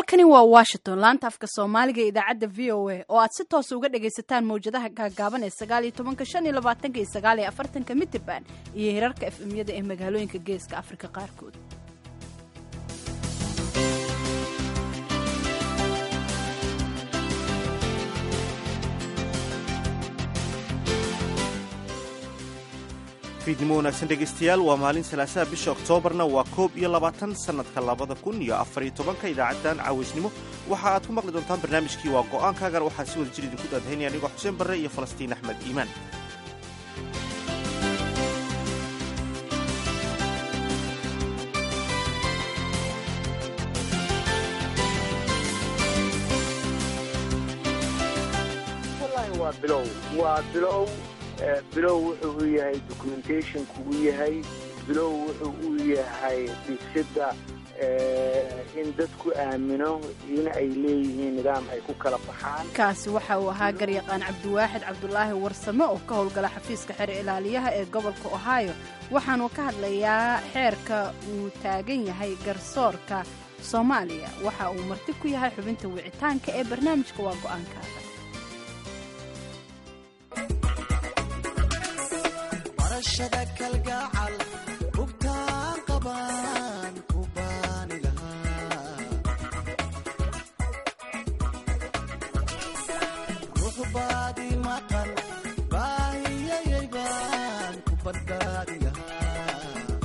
halkani waa washington laanta afka soomaaliga ee idaacadda v o a oo aad si toosa uga dhagaysataan mawjadaha gaagaaban ee sagaaliyo tobanka shan iyo labaatanka iyo sagaal iyo afartanka mitirban iyo hirarka efemyada ee magaalooyinka geeska afrika qaarkood fiidnimo wanaagsan dhegaystayaal waa maalin salaasaha bisha oktoobarna waa koob iyo labaatan sannadka labada kun iyo afariyo tobanka idaacaddan caawaysnimo waxa aad ku maqli doontaan barnaamijkii waa go'aankaagan waxaa si wada jir idinku daadahaynaya anigoo xuseen barre iyo falastiin axmed iimaan waa bilow waa bilow bilow wuxuu u yahay documentationku u yahay bilow wuxuu u yahay dhisidda in dadku aamino in ay leeyihiin nidaam ay ku kala baxaan kaasi waxa uu ahaa garyaqaan cabdiwaaxid cabdulaahi warsame oo ka howlgala xafiiska xeer ilaaliyaha ee gobolka ohio waxaanuu ka hadlayaa xeerka uu taagan yahay garsoorka soomaaliya waxa uu marti ku yahay xubinta wicitaanka ee barnaamijka waa go'aankaaga barashada kalgacal bugtaan qabaan ku baani lahaa ruux baadi maqan baahiyayay baan ku badbaadi lahaa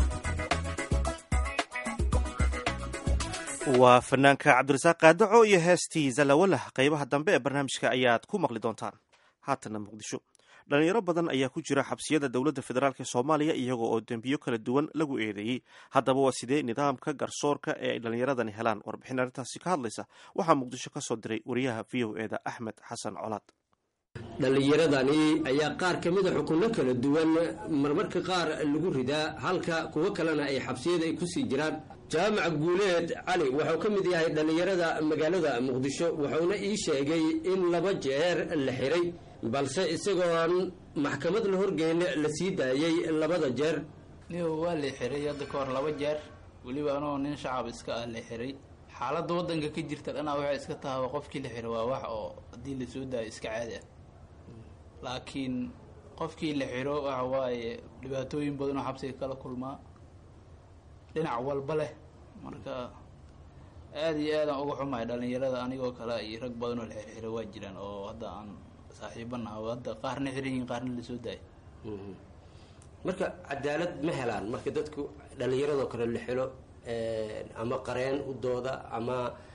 waa fanaanka cabdirasaaq qaadaco iyo heestii zalawalah qaybaha dambe ee barnaamijka ayaad ku maqli doontaan haatana muqdisho dhalinyaro badan ayaa ku jira xabsiyada dowladda federaalk ee soomaaliya iyaga oo dembiyo kala duwan lagu eedeeyey haddaba waa sidee nidaamka garsoorka ee ay dhallinyaradani helaan warbixin arrintaasi ka hadlaysa waxaa muqdisho ka soo diray wariyaha v o eda axmed xasan colaad dhallinyaradani ayaa qaar ka mida xukunno kala duwan marmarka qaar lagu ridaa halka kuwo kalena ay xabsiyada ay kusii jiraan jaamac guuleed cali wuxuu ka mid yahay dhallinyarada magaalada muqdisho wuxuuna ii sheegay in laba jeer la xiray balse isagoon maxkamad la horgeyn la sii daayey labada jeer niw waa la xiray hadda ka hor laba jeer weliba anoo nin shacab iska ah la xiray xaaladda waddanka ka jirta dhanaa waxay iska tahaba qofkii la xiray waa wax oo haddii la soo daayo iska caadi ah laakiin qofkii la xiro waxa waaye dhibaatooyin badan oo xabsiga kala kulmaa dhinac walba leh marka aada iyo aadaan uga xumahay dhallinyarada anigoo kale iyo rag badan oo la xirxiro waa jiraan oo hadda aan saaxiibanaha oo hadda qaarna xiran yihiin qaarna la soo daayo marka cadaalad ma helaan marka dadku dhallinyaradoo kale la xilo ama qareen u dooda ama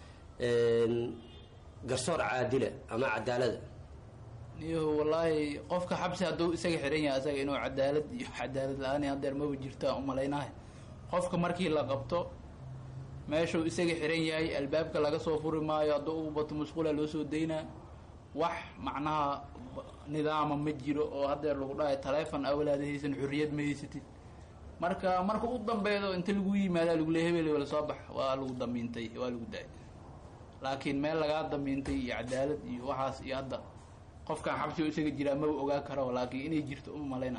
garsoor caadila ama cadaalada iyo wallaahi qofka xabsi hadduu isaga xiran yahay asaga inuu cadaalad iyo cadaalad la-aan hadeer maba jirto aan umalaynahay qofka markii la qabto meeshuu isaga xiran yahay albaabka laga soo furi maayo hadduu u bato musqula loo soo daynaa wax macnaha nidaama ma jiro oo hadeer lagu dhahay taleefon awlaada haysan xorriyad ma haysatid marka marka u dambeedo inta lagu yimaada lagule hebel wala soo bax waa lagu damiintay waa lagu daayay laakiin meel lagaa damiintay iyo cadaalad iyo waxaas iyo hadda qofkan xabsigo isaga jiraa maba ogaa karo laakiin inay jirto uma malayna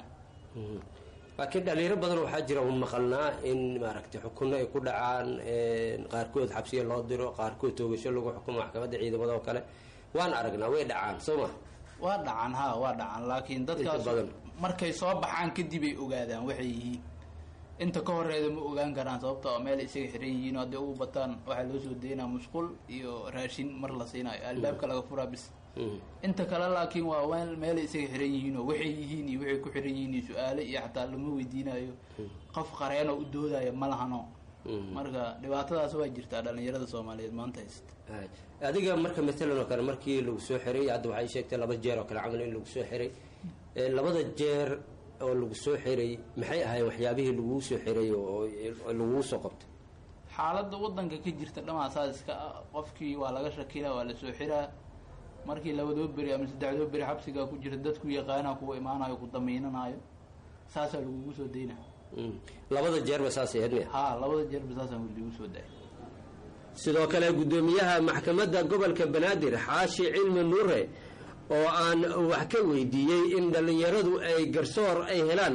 laakiin dhalinyaro badan waxaa jira u maqalnaa in maaragtay xukunno ay ku dhacaan qaarkood xabsiya loo diro qaarkood toogasho lagu xukumo maxkamadda ciidamada oo kale waan aragnaa way dhacaan soo ma waa dhacaan ha waa dhacaan laakiin dadkaas badan. markay soo baxaan kadib ay ogaadaan waxay yihiin inta ka horeeda ma ogaan karaan sababta oo meel isaga xiran yihiin oo hadday ugu bataan waxaa loo soo deynaa musqul iyo raashin mar la siinayo albaabka laga furaa bis inta kale laakiin waa meel meelay isaga xiran yihiin oo waxay yihiin iyo waxay ku xiran yihiin iyo su-aale iyo xataa lama weydiinayo qof qareen oo u doodaya ma lahano marka dhibaatadaas waa jirtaa dhallinyarada soomaaliyeed maanta haysta Hay. adiga marka matalan oo kale markii lagu soo xiray hadda waxay sheegtay laba jeer oo kale camal in lagu soo xiray Ee, labada jeer oo lagu soo xiray maxay ahayn waxyaabihii laguu soo xiray oo oo laguu soo qabtay xaaladda waddanka ka jirta dhamaa saas iska ah qofkii waa laga shakila waa lasoo xiraa markii labadoo beri ama saddexdoo beri xabsigaa ku jira dadku yaqaanaa kuwa imaanayo ku damiinanayo saasaa lagugu soo dayna Mm. labada jeerba saasay ahayd miya haa labada jeerba saasaan lagu soo daayay sidoo kale guddoomiyaha maxkamadda gobolka banaadir xaashi cilmi nuure oo aan wax ka weydiiyey in dhallinyaradu ay garsoor ay helaan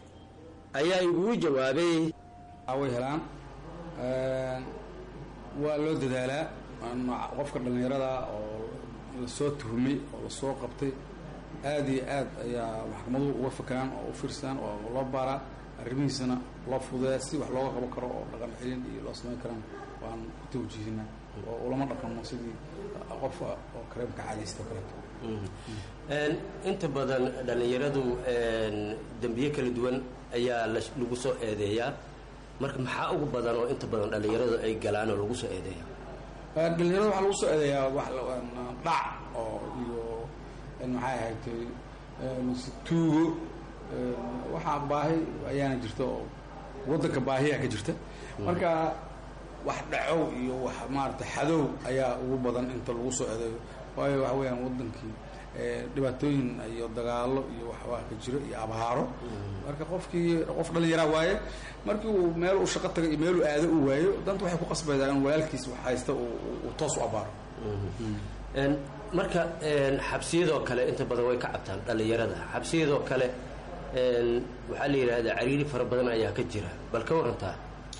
ayaa igugu jawaabay way helaan waa loo dadaalaa qofka dhallinyarada oo lasoo tuhmay oo lasoo qabtay aada iyo aad ayaa maxkamaduhu uga fakeraan oo u fiirsadaan oo loo baaraa arrimihiisana loo fudeeya si wax looga qaban karo oo dhaqan celin iyo loo samayn karaan waan ku tawjiihinaa oo ulama dhaqanno sidii qof oo kareemka caadaysta oo kaleeto inta badan dhallinyaradu dembiye kala duwan ayaa lagu soo eedeeyaa marka maxaa ugu badan oo inta badan dhallinyaradu ay galaan oo lagu soo eedeeya dhallinyarada waxaa lagu soo eedeeyaa wax dhac oo iyo maxay ahayd tuugo waxaa baahi ayaana jirta oo waddanka baahiyaa ka jirta marka wax dhacow iyo wax maarata xadow ayaa ugu badan inta lagu soo eedeeyo waayo waxa weeyaan waddankii dhibaatooyin iyo dagaalo iyo waxbaa ka jiro iyo abaaro marka qofkii qof dhallinyaraa waaye markii uu meel u shaqo taga iyo meeluu aado u waayo danta waxay ku qasbaydaa in walaalkiis wax haysta uu toos u abaaro marka xabsiyadoo kale inta badan way ka cabtaan dhallinyarada xabsiyadoo kale waxaa la yidhaahdaa cariiri fara badan ayaa ka jira bal ka warantaa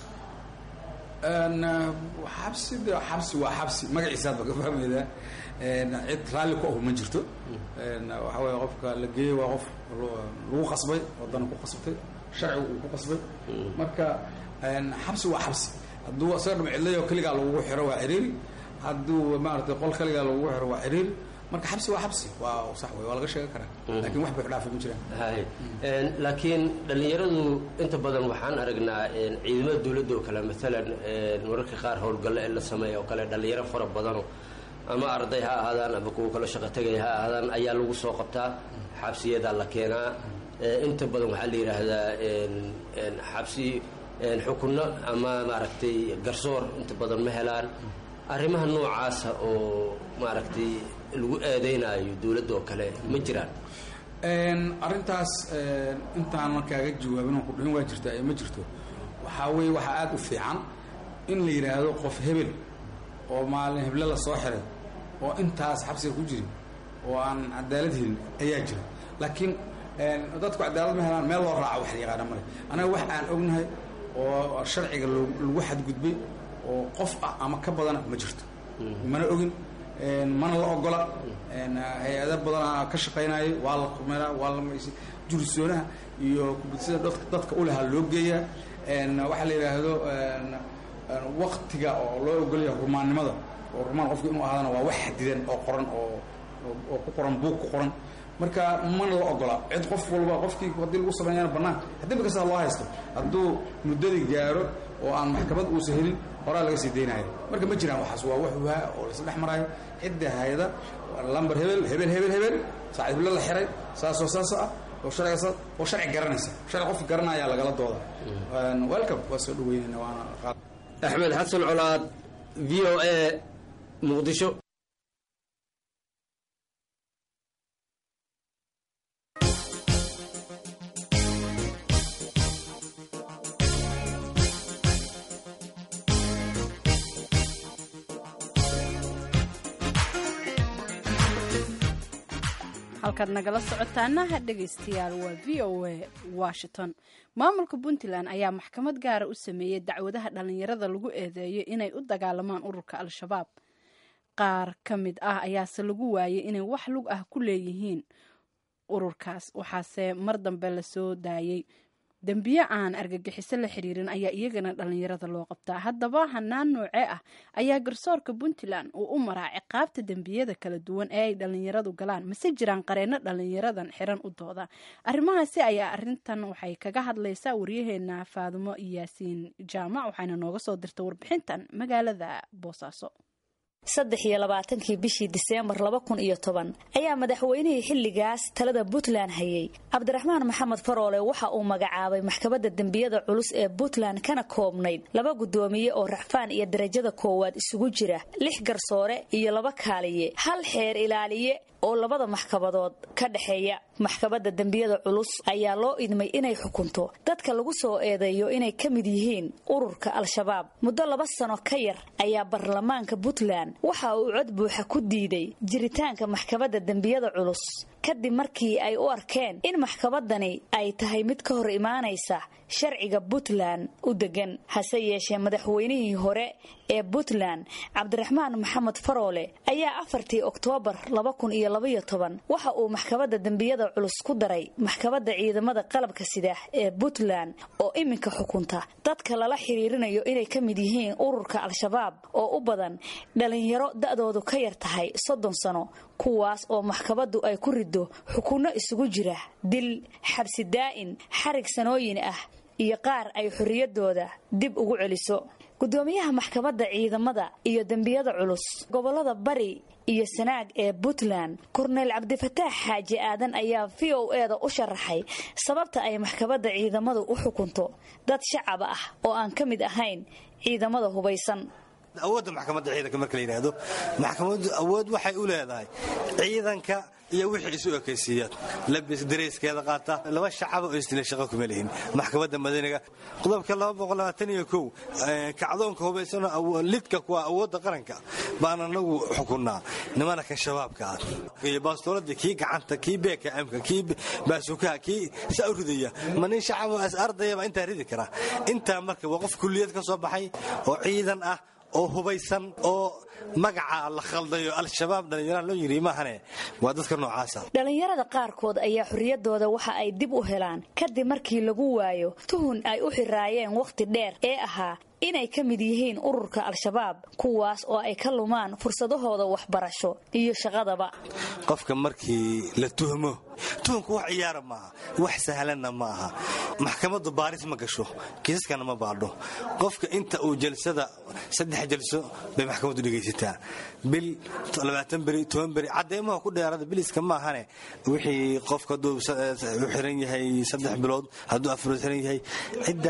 xabsida xabsi waa xabsi magaciisaad ba ka fahmaydaa cid raalli ku ahu ma jirto waxa weeye qofka la geeyey waa qof lagu qasbay wadana ku qasbtay sharcigu uu ku qasbay marka xabsi waa xabsi hadduu isaga dhum cidlayo keligaa lagugu xiro waa ciriiri hadduu maaratay qol keligaa lagugu xiro waa ciriiri marka xabsi waa xabsi waa sax wey waa laga sheegan karaa lakin wax bay ka dhaafa ma jiraan hay laakiin dhallinyaradu inta badan waxaan aragnaa ciidamada dawladda oo kale maalan mararka qaar howlgallo ee la sameeya oo kale dhallinyaro fara badano ama arday ha ahaadaan ama kuwa kale shaqo tagay ha ahaadaan ayaa lagu soo qabtaa xabsiyadaa la keenaa inta badan waxaa la yidhaahdaa xabsi xukunno ama maaragtay garsoor inta badan ma helaan arrimaha noocaasa oo maaragtay lagu eedeynaayo dawladda oo kale ma jiraan arrintaas intaan kaaga jawaabin oo kudhahin waa jirtaa ee ma jirto waxaa weeye waxaa aada u fiican in la yidhaahdo qof hebel oo maalin heble la soo xiray oo intaas xabsiga ku jirin oo aan cadaalad helin ayaa jira laakiin dadku cadaalad ma helaan meel loo raaco wax yaqaana male anaga wax aan ognahay oo sharciga lagu xadgudbay oo qof ah ama ka badana ma jirto mana ogin mana la ogola hay-ada badanaa ka shaqaynaayo waa la kormeeraa waa la jurisoonaha iyo kubadisada dadka ulahaa loo geeyaa waxaa la yidhaahdo waktiga oo loo ogolaya rumaannimada oo rumaan qofka inuu ahaadana waa wax xadidan oo qoran oo oo ku qoran buug ku qoran marka mana la ogola cid qof walba qofkii haddii lagu sameeyana banaanka haddii kasta loo haysto hadduu muddadii gaaro oo aan maxkamad uusa helin horaa laga sii daynayo marka ma jiraan waxaas waa wax waha oo laisla dhex maraayo cidda hayada lamber hebel hebel hebel hebel saacid bilo la xiray saasoo saas ah oo sharcigaas oo sharci garanaysa sharci qofki garanaya lagala dooda welcome waa soo dhaweynayna waana axmed xasan colaad v o a muqdisho halkaad nagala socotaana dhegaystayaal waa v o a washington maamulka puntland ayaa maxkamad gaara u sameeyey dacwadaha dhallinyarada lagu eedeeyo inay u dagaalamaan ururka al-shabaab qaar ka mid ah ayaase lagu waayay inay wax lug ah ku leeyihiin ururkaas waxaase mar dambe lasoo daayey dembiye aan argagixiso la xiriirin ayaa iyagana dhallinyarada loo qabtaa haddaba hanaan noocee ah ayaa garsoorka puntland uu u maraa ciqaabta dembiyada kala duwan ee ay dhallinyaradu galaan mase jiraan qareenno dhallinyaradan xiran u dooda arrimahaasi ayaa arintan waxay kaga hadlaysaa waryaheena faadumo yaasiin jaamac waxayna nooga soo dirta warbixintan magaalada boosaaso saddex iyo labaatankii bishii diseembar laba kun iyo toban ayaa madaxweynihii xilligaas talada puntland hayay cabdiraxmaan maxamed faroole waxa uu magacaabay maxkamadda dembiyada culus ee puntland kana koobnayd laba guddoomiye oo raxfaan iyo darajada koowaad isugu jira lix garsoore iyo laba kaaliye hal xeer ilaaliye oo labada maxkamadood ka dhexeeya maxkamadda dembiyada culus ayaa loo idmay inay xukunto dadka lagu soo eedeeyo inay ka mid yihiin ururka al-shabaab muddo laba sano ka yar ayaa baarlamaanka puntland waxa uu cod buuxa ku diiday jiritaanka maxkamadda dembiyada culus kadib markii ay u arkeen in maxkamadani ay tahay mid ka hor imaanaysa sharciga puntland u degan hase yeeshee madaxweynihii hore ee puntland cabdiraxmaan maxamed faroole ayaa afartii oktoobar waxa uu maxkamadda dembiyada culus ku daray maxkamadda ciidamada qalabka sida ee puntland oo iminka xukunta dadka lala xiriirinayo inay ka mid yihiin ururka al-shabaab oo u badan dhalinyaro da'doodu ka yar tahay soddon sano kuwaas oo maxkamaddu ay ku riddo xukunno isugu jira dil xabsi daa'in xarig sanooyin ah iyo qaar ay xorriyaddooda dib ugu celiso gudoomiyaha maxkamadda ciidamada iyo dembiyada culus gobolada bari iyo sanaag ee puntland korneyl cabdifataax xaaji aadan ayaa v o e da u sharaxay sababta ay maxkamadda ciidamadu u xukunto dad shacab ah oo aan ka mid ahayn ciidamada hubaysan awoodda maxkamadda ciidanka marka la yidhaahdo maxkamaddu awood waxay u leedahay ciidanka iyo wixii isu ekaysiiyaan labis darayskeeda qaata laba shacaba oo isdila shaqo kuma lihin maxkamadda madaniga qodobka kacdoonka hubaysanoo lidka kuwa awoodda qaranka baan anagu xukunnaa nimana kan shabaabka ah iyo baastooladii kii gacanta kii beeka amka kii baasukaha kii saa u ridaya ma nin shacabo as ardayaba intaa ridi kara intaa marka waa qof kulliyad ka soo baxay oo ciidan ah oo hubaysan oo magaca la khaldayo al-shabaab dhallinyaraha loo yiri maahane waa dadka noocaasa dhallinyarada qaarkood ayaa xorriyaddooda waxa ay dib u helaan kadib markii lagu waayo tuhun ay u xiraayeen wakhti dheer ee ahaa inay ka mid yihiin ururka al-shabaab kuwaas oo ay ka lumaan fursadahooda waxbarasho iyo shaqadaba qofka markii la tuhmo tuhunku wax ciyaara maaha wax sahlanna ma aha maxkamaddu baaris ma gasho kiisaskana ma baadho qofka inta uu jalsada saddex jalso bay maxkamaddu dhegaysataa bil labaatan beri toban beri caddeemaha ku dheerada biliska maahane wixii qofka hadduu u xiran yahay saddex bilood hadduu afrood xiran yahay cidda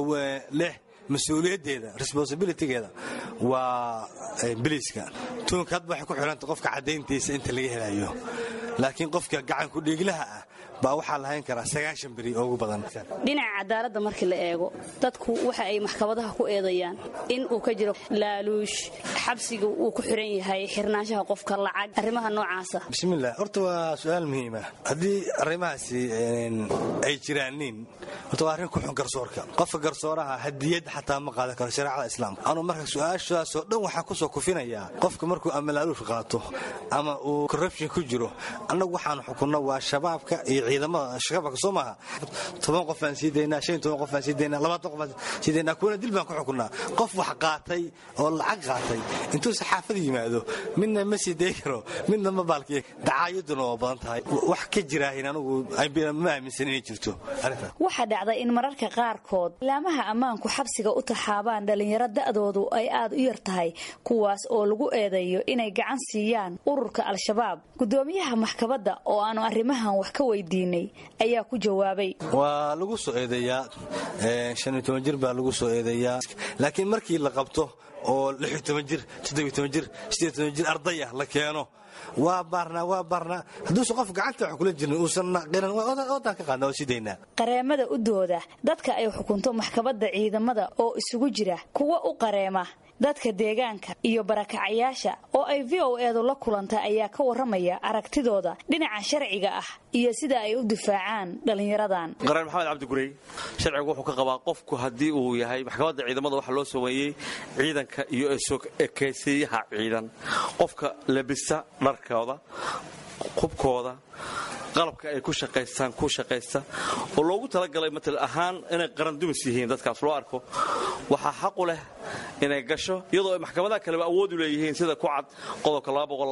leh mas-uuliyaddeeda responsibilitygeeda waa biliska tuunka hadba waxay ku xidhanta qofka caddayntiisa inta laga helayo laakiin qofka gacanku dhiiglaha ah baa waxaa lahayn karaa sagaashan beri oo ugu badan dhinaca cadaaladda markii la eego dadku waxa ay maxkamadaha ku eedayaan in uu ka jiro laaluush xabsiga uu ku xiran yahay xirnaanshaha qofka lacag arrimaha noocaasa bismillaah horta waa su-aal muhiima haddii arrimahaasi ay jiraanin horta waa arrin ku xun garsoorka qofka garsooraha hadiyad xataa ma qaadan karo shareecada islaamka anuu marka su-aashaasoo dhan waxaa kusoo kufinayaa qofka markuu ama laaluush qaato ama uu corruption ku jiro annagu waxaanu xukunno waa shabaabka iyo ciidamada shabaabka soo maaha toban qof baan sii daynaa shan toban qof baan sii daynaa labaatan qof baan sii daynaa kuwana dil baan ku xukunnaa qof wax qaatay oo lacag qaatay intuu saxaafada yimaado midna ma sii day karo midna ma baalkiya dacaayaduna waa badan tahay wax ka jiraahin anugu ma aaminsan inay jirto arrintaas waxaa dhacday in mararka qaarkood laamaha ammaanku xabsiga u taxaabaan dhallinyaro da'doodu ay aad u yar tahay kuwaas oo lagu eedeeyo inay gacan siiyaan ururka al-shabaab gudoomiyaha maxkamadda oo aanu arrimahan wax ka weydiinay ayaa ku jawaabay waa lagu soo eedeeyaa shan iyo toban jir baa lagu soo eedeeyaa laakiin markii la qabto oo lix iyo toban jir toddobiyo toban jir siddeed toban jir arday ah la keeno waa baarnaa waa baarnaa hadduusan qof gacanta wax kula jirin uusan qiran oodaan ka qaadna waa sii daynaa qareemada u dooda dadka ay xukunto maxkamadda ciidamada oo isugu jira kuwa u qareema dadka deegaanka iyo barakacayaasha oo ay v o eedu la kulantay ayaa ka warramaya aragtidooda dhinaca sharciga ah iyo sida ay u difaacaan dhallinyaradan qareen maxamed cabdigurey sharcigu wuxuu ka qabaa qofku haddii uu yahay maxkamadda ciidamada waxaa loo sameeyey ciidanka iyo ekeysiyaha ciidan qofka labisa dharkooda hubkooda qalabka ay ku shaqaystaan ku shaqaysta oo loogu talagalay matal ahaan inay qarandumis yihiin dadkaas loo arko waxaa xaqu leh inay gasho iyadoo ay maxkamadaha kaleba awood u leeyihiin sida ku cad qodobka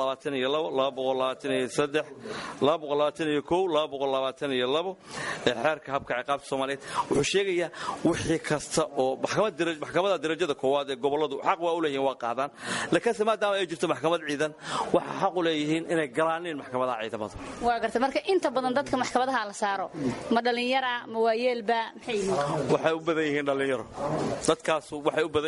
ee xeerka habka ciqaabta soomaaliyeed wuxuu sheegayaa wixii kasta oo maxkamada darajada koowaad ee goboladu xaq waa u leeyihiin waa qaadaan laakiinse maadaama ay jirto maxkamad ciidan waxaa xaq u leeyihiin inay galaaniin maxkamadaha ciidamada waa garta marka inta badan dadka maxkamadaha la saaro ma dhallinyara ma waayeelba maxay yihiin waxay u badan yihiin dhallinyaro dadkaasu waxay u badan yihiin boqol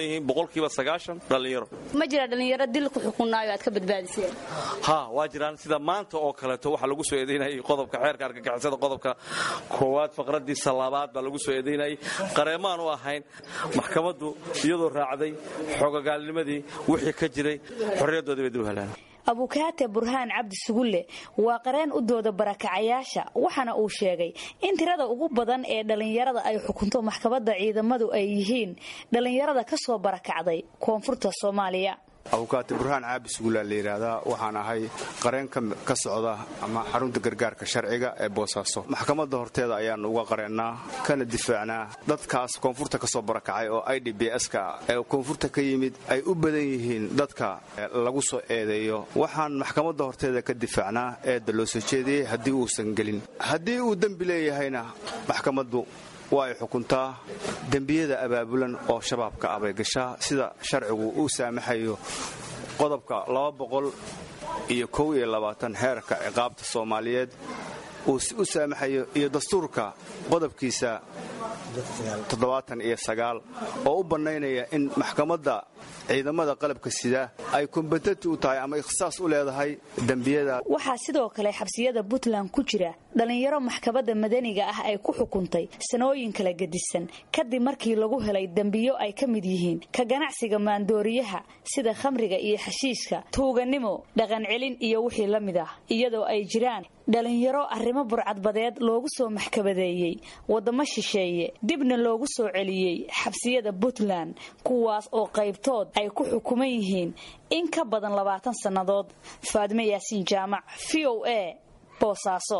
boqolkiiba sagaashan dhallinyaro ma jira dhallinyaro dil ku xukunaayo aad ka badbaadiseen ha waa jiraan sida maanta oo kaleeto waxaa lagu soo eedaynayay qodobka xeerka argagixisada qodobka koowaad faqradiisa labaad baa lagu soo eedaynayay qareemaan u ahayn maxkamaddu iyadoo raacday xogogaalnimadii wixii ka jiray xorriyaddoodii bay dib u heleen abukaate burhaan cabdi sugulle waa qareen u dooda barakacayaasha waxaana uu sheegay in tirada ugu badan ee dhallinyarada ay xukunto maxkamadda ciidamadu ay yihiin dhallinyarada ka soo barakacday koonfurta soomaaliya abukaati burhaan caabi sugullaa la yidhaahdaa waxaan ahay qareen ka socda ama xarunta gargaarka sharciga ee boosaaso maxkamadda horteeda ayaan uga qareennaa kana difaacnaa dadkaas koonfurta ka soo barakacay oo i d b s-ka ee koonfurta ka yimid ay u badan yihiin dadka lagu soo eedeeyo waxaan maxkamadda horteeda ka difaacnaa eedda loo soo jeediyey haddii uusan gelin haddii uu dembi leeyahayna maxkamaddu waa ay xukuntaa dembiyada abaabulan oo shabaabka ah bay gashaa sida sharcigu uu saamaxayo qodobka iyo kow iyo labaatan heerka ciqaabta soomaaliyeed uu u saamaxayo iyo dastuurka qodobkiisa toddobaatan iyo sagaal oo u bannaynaya in maxkamadda ciidamada qalabka sida ay kombatati u tahay ama ikhtisaas u leedahay dembiyada waxaa sidoo kale xabsiyada puntland ku jira dhallinyaro maxkamadda madaniga ah ay ku xukuntay sanooyin kala gedisan kadib markii lagu helay dembiyo ay ka mid yihiin ka ganacsiga maandooriyaha sida khamriga iyo xashiiska tuuganimo dhaqancelin iyo wixii la mid ah iyadoo ay jiraan dhalinyaro arrimo burcadbadeed loogu soo maxkamadeeyey waddamo shisheeye dibna loogu soo celiyey xabsiyada puntland kuwaas oo qaybtood ay ku xukuman yihiin in ka badan labaatan sannadood faadime yaasiin jaamac v o a boosaaso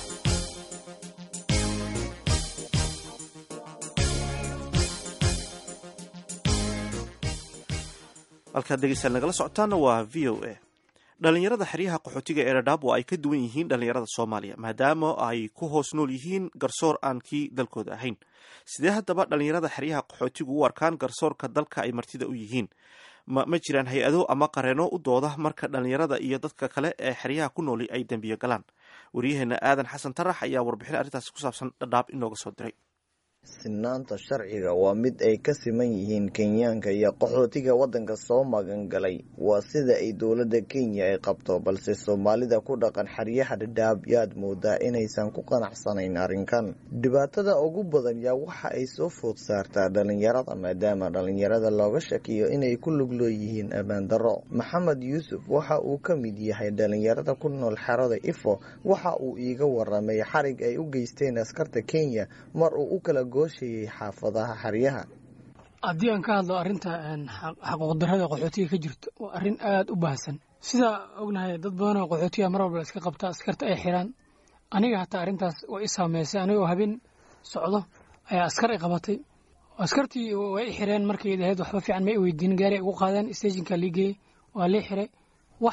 halkaad dhegeystaan nagala socotaana waa v o a dhallinyarada xeryaha qaxootiga ee dhadhaab waa ay ka duwan yihiin dhallinyarada soomaaliya maadaama ay ku hoos nool yihiin garsoor aan kii dalkooda ahayn sidee haddaba dhallinyarada xeryaha qaxootigu u arkaan garsoorka dalka ay martida u yihiin ma ma jiraan hay-ado ama qareeno u dooda marka dhallinyarada iyo dadka kale ee xeryaha ku nooli ay dembiyo galaan waryaheena aadan xasan tarax ayaa warbixin arrintaasi ku saabsan dhadhaab inooga soo diray sinaanta sharciga waa mid ay ka siman yihiin kenyaanka iyo qaxootiga waddanka soo magan galay waa sida ay dowladda kenya ay qabto balse soomaalida ku dhaqan xeryaha dhadhaab yaad moodaa inaysan ku qanacsanayn arrinkan dhibaatada ugu badan yaa waxa ay soo food saartaa dhallinyarada maadaama dhallinyarada looga shakiyo inay ku lugloo yihiin ammaan darro maxamed yuusuf waxa uu ka mid yahay dhallinyarada ku nool xerada ifo waxa uu iiga waramay xarig ay u geysteen askarta kenya mar uu u kala gooshayay xaafadaha xeryaha haddii aan ka hadlo arrinta xaquuqdarrada qaxootiga ka jirto waa arrin aada u baahsan sidaa ognahay dad badanoo qaxootiga mar walba iska qabta askarta ay xiraan aniga hataa arrintaas way i saameysay anigoo habeen socdo ayaa askar i qabatay askartii way i xireen markay ahayd waxba fiican ma i weydiinin gaari ay ugu qaadeen stejinka lii geeyey waa lii xiray wax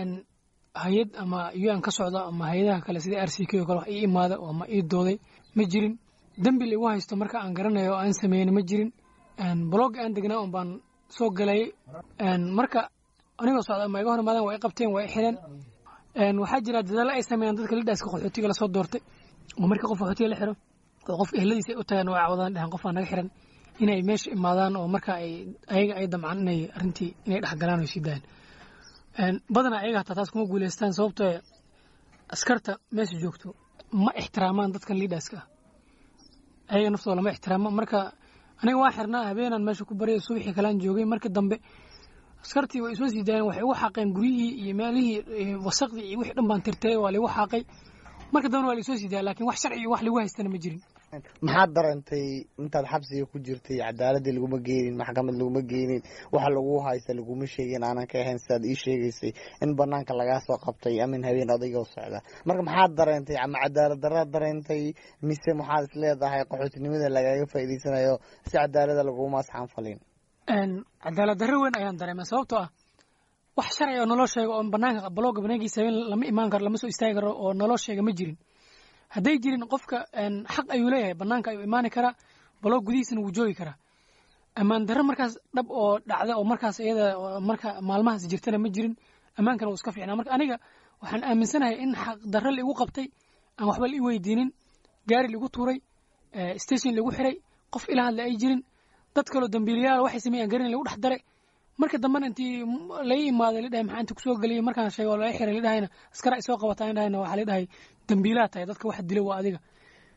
hay-ad ama un ka socda ama hay-adaha kale sida r c k oo kale wax ii imaada oo ma ii dooday ma jirin dembi la igu haysto marka aan garanayo oo aan sameyn ma jirin blogga aan degnaa un baan soo galayay marka anigoo socda ma iga hor imaadeen waa i qabteen waa i xireen waxaa jira dadaalo ay sameeyaan dadka lidhaaska qaxootiga lasoo doortay oo markii qof qaxootiga la xiro oo qof ehladiisa ay u tagaan oo cawdaan dhahan qof aan naga xiran inay meesha imaadaan oo marka ay ayaga ay damcaan inay arrintii inay dhex galaan oo sii daayaan badanaa ayaga hataa taas kuma guuleystaan sababtoo askarta meesha joogto ma ixtiraamaan dadkan liidhaaska ah ayaga naftooda lama ixtiraamo marka aniga waa xirnaa habeenaan meesha ku baryay subaxii kalaan joogay markii dambe askartii way isma sii daayeen waxay igu xaaqeen guryihii iyo meelihii wasaqdii iyo wixii dhan baan tirtiray waa laigu xaaqay marka dambena waa laisoo sii daaya lakin wax sharci iyo wax lagu haystana ma jirin maxaad dareentay intaad xabsiga ku jirtay cadaaladii laguma geenin maxkamad laguma geenin waxa lagu haysta laguma sheegin aanan ka ahayn sidaad ii sheegaysay in banaanka lagaa soo qabtay amin habeen adigoo socda marka maxaad dareentay ama cadaalad daraad dareentay mise maxaad is leedahay qaxootinimada lagaaga faa'iidaysanayo si cadaalada laguma asxaanfalin cadaalad darro weyn ayaan dareemay sababtoo ah wax sharci oo naloo sheega oo banaanka balooga banaankiisa habeen lama imaan karo lama soo istaagi karo oo naloo sheega ma jirin hadday jirin qofka xaq ayuu leeyahay banaanka ayuu imaani karaa baloo gudihiisana wuu joogi karaa ammaan darro markaas dhab oo dhacda oo markaas iyada marka maalmahaas jirtana ma jirin ammaankana wuu iska fiicnaa marka aniga waxaan aaminsanahay in xaq darro laigu qabtay aan waxba la i weydiinin gaari laigu tuuray station laigu xiray qof ila hadla ay jirin dad kaloo dambiilayaal waxay sameeyaan garin lagu dhex daray marka dambena intii laga imaaday la dhahay maxaa inta kusoo geliyay markaan sheego oo laga xiray la dhahayna askara ay soo qabataan la dhahayna waxaa la dhahay dambiilaa tahay dadka wax dila waa adiga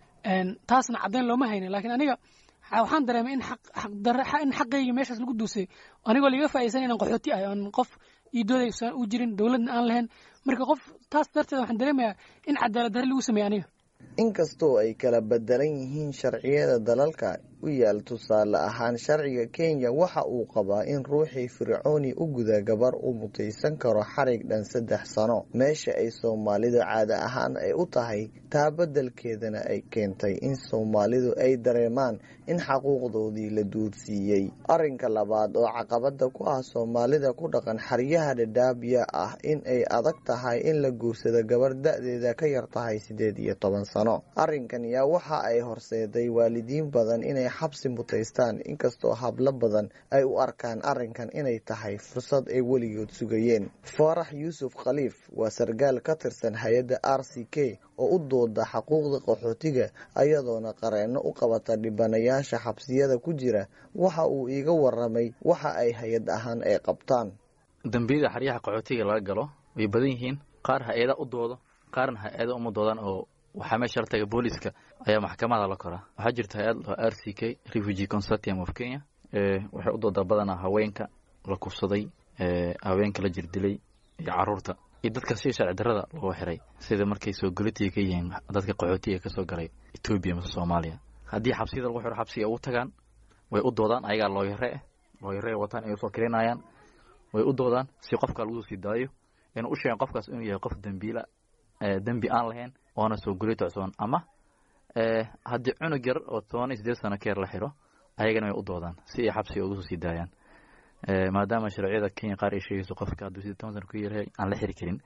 taasna caddayn looma haynin laakiin aniga waxaan dareemay in xaqdarre in xaqayga meeshaas lagu duusay anigoo laga faa'iidsan inaan qaxooti ahay oon qof ii dooday usaan u jirin dowladna aan lahayn marka qof taas darteed waxaan dareemayaa in cadaalad darre lagu sameeyey aniga inkastoo ay kala bedelan yihiin sharciyada dalalka u yaal tusaale ahaan sharciga kenya waxa uu qabaa in ruuxii fircooni u guda gabar uu mutaysan karo xarig dhan saddex sano meesha ay soomaalidu caada ahaan ay u tahay taa beddelkeedana ay keentay in soomaalidu ay dareemaan in xaquuqdoodii la duursiiyey arrinka labaad oo caqabada ku ah soomaalida ku dhaqan xeryaha dhadhaabya ah in ay adag tahay in la guursado gabar da-deeda ka yar tahay siddeed iyo toban sano arrinkan yaa waxa ay horseeday waalidiin badan inay xabsi mutaystaan inkastoo hablo badan ay u arkaan arrinkan inay tahay fursad ay weligood sugayeen faarax yuusuf khaliif waa sarkaal ka tirsan hay-adda r c k oo u dooda xaquuqda qaxootiga ayadoona qareenno u qabata dhibanayaasha xabsiyada ku jira waxa uu iiga waramay waxa ay hay-ad ahaan ay qabtaan dembiyada xeryaha qaxootiga laga galo way badan yihiin qaar ha-ada u doodo qaarna ha-ada uma doodaan oo waxaa meesha la taga booliska ayaa maxkamada la koraa waxaa jirta hay-ad r c k refugee consortium of kenya waxay u doodaa badanaa haweenka la kufsaday haweenka la jirdilay iyo caruurta iyo dadka si sharci darrada loo xiray sida markay soo golitiga ka yihiin dadka qaxootiga kasoo galay etoobiya mase soomaaliya haddii xabsiyada lagu xiro xabsiga ugu tagaan way u doodaan ayagaa looyare ah looyare wataan ay usoo kirinayaan way u doodaan si qofka lagu sii daayo inuu u sheegan qofkaas inuu yahay qof dembiila dembi aan lahayn oona soo gulay tocsoon ama haddii cunug yar oo toban iyo sideed sano ka yar la xiro ayagana way u doodaan si ay xabsiga uga soo sii daayaan maadaama sharciyada kenya qaar ay sheegayso qofka hadduu siddeed toban sano ku yaryahay aan la xiri karin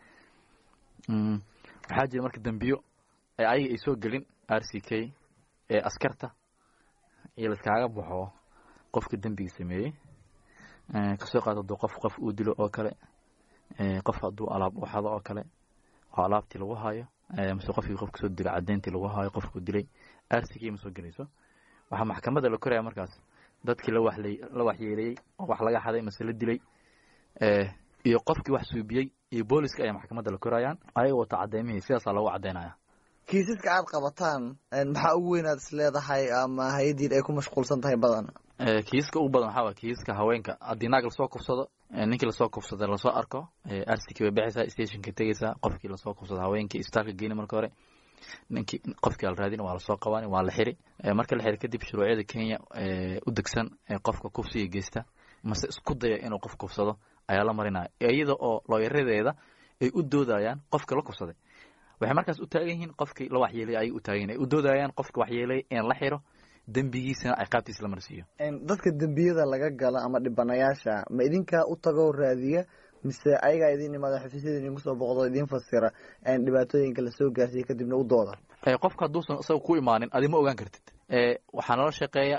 waxaa jira marka dembiyo ee ayaga ay soo gelin r c k ee askarta iyo laiskaaga baxo qofka dembiga sameeyey kasoo qaad hadduu qof qof uu dilo oo kale qof hadduu alaab u xado oo kale oo alaabtii lagu haayo mase qofkii qofka soo dilay cadeyntii lagu haayo qofkuu dilay r c k ma soo gelayso waxaa maxkamadda la koraya markaas dadkii la waxlay la waxyeeleeyey oo wax laga xaday mase la dilay iyo qofkii wax suubiyey iyo booliska ayaa maxkamadda la korayaan ayaga wata cadeymihii sidaasaa loogu cadeynaya kiisaska aad qabataan maxaa ugu weyn aad is leedahay ama hay-adiin ay ku mashquulsan tahay badan kiisaska ugu badan waxaa waa kiisaska haweenka haddii naag lasoo kufsado ninkii lasoo kufsada lasoo arko r c k way baxaysaa stationka tegeysaa qofkii lasoo kufsado haweenkii isbitaalka geyni marka hore ninkii qofkii la raadin waa lasoo qaban waa la xiri marka la xiri kadib shuruucyada kenya u degsan qofka kufsiga geysta mase isku daya inuu qof kufsado ayaa la marinaya iyada oo looyaradeeda ay u doodayaan qofka la kufsaday waxay markaas u taagan yihiin qofkii la waxyeelay ayay u taagan yihin ay u doodayaan qofka waxyeelay in la xiro dembigiisana ay qaabtiis la marsiiyo dadka dembiyada laga galo ama dhibanayaasha ma idinkaa u tagoo raadiya mise ayagaa idin imaado xafiisyada idinku soo boqdo idin fasira dhibaatooyinka lasoo gaarsiiya kadibna u dooda qofka hadduusan isaga ku imaanin adi ma ogaan kartid waxaa nala shaqeeya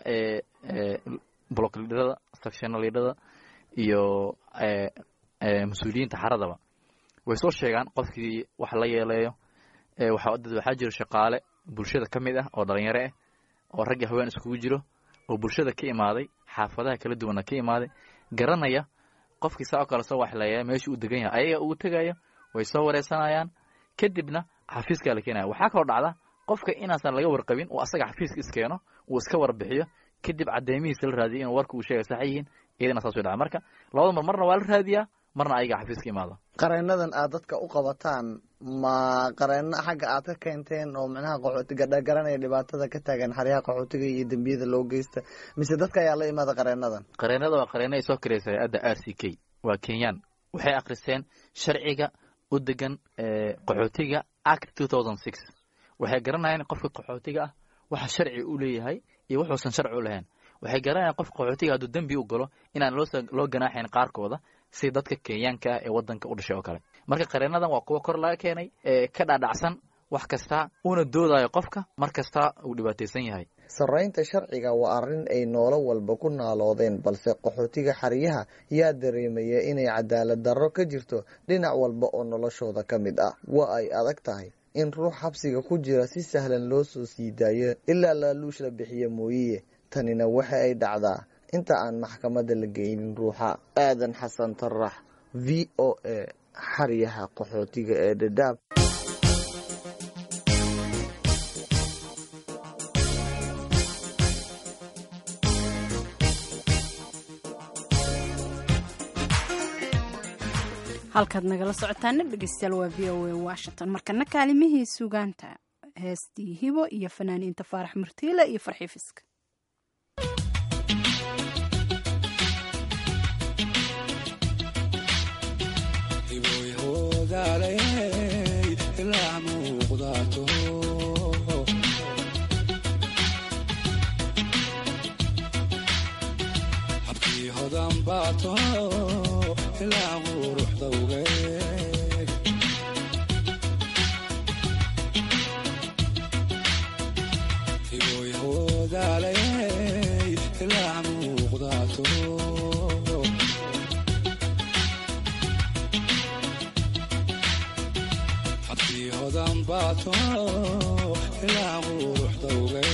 block liidhada sectional liidhada iyo mas-uuliyiinta xaradaba way soo sheegaan qofkii wax la yeeleeyo waxaa jira shaqaale bulshada ka mid ah oo dhalinyaro ah oo ragga haween iskugu jiro oo bulshada ka imaaday xaafadaha kala duwana ka imaaday garanaya qofkii saa oo kale soo waxleeya meesha uu degan yahay ayaga ugu tegaya way soo wareysanayaan kadibna xafiiskaa la keenaya waxaa kaloo dhacda qofka inaasan laga warqabin uu asaga xafiiska iskeeno uu iska warbixiyo kadib cadeemihiisa la raadiyo inuu warka uu sheegay sax yihiin iyadana saas way dhaca marka labada mar marna waa la raadiyaa marna ayaga xafiiska imaado qareenadan aad dadka u qabataan ma qareeno xagga aad ka keenteen oo micnaha qaxootiga garanaya dhibaatada ka taagan xaryaha qaxootiga iyo dembiyada loo geysta mise dadka ayaa la imaada qareenadan qareenada waa qareeno ay soo karaysa hay-adda r c k waa kenyaan waxay akhristeen sharciga u degan qaxootiga act two thousand six waxay garanayaan qofka qaxootiga ah waxa sharci u leeyahay iyo wuxuusan sharci u lahayn waxay garanayaan qofka qaxootiga hadduu dembi u galo inaan loo ganaaxayn qaarkooda si dadka kenyaanka ah ee wadanka u dhashay oo kale marka qareenadan waa kuwa kor laga keenay ee ka dhaadhacsan wax kasta una doodayo qofka mar kasta uu dhibaataysan yahay sarraynta sharciga waa arrin ay noolo walba ku naaloodeen balse qaxootiga xeryaha yaa dareemaya inay cadaalad darro ka jirto dhinac walba oo noloshooda ka mid ah waa ay adag tahay in ruux xabsiga ku jira si sahlan loo soo sii daayo ilaa laaluush la bixiyo mooyiye tanina waxa ay dhacdaa inta aan maxkamadda la geynin ruuxa aadan xasan tarax v o a xaryaha qaxootiga ee dhadhaab halkaad nagala socotaana dhegeystayaal waa v o a washington markana kaalimihii sugaanta heestii hibo iyo fanaaniinta faarax murtiile iyo farxiifiska ilaa muuqdaato habkii hodan baato ilaa quruxdawge hiboy hoodaalay ilaa muuqdaato habkii hodan baato ilaa quruxdawge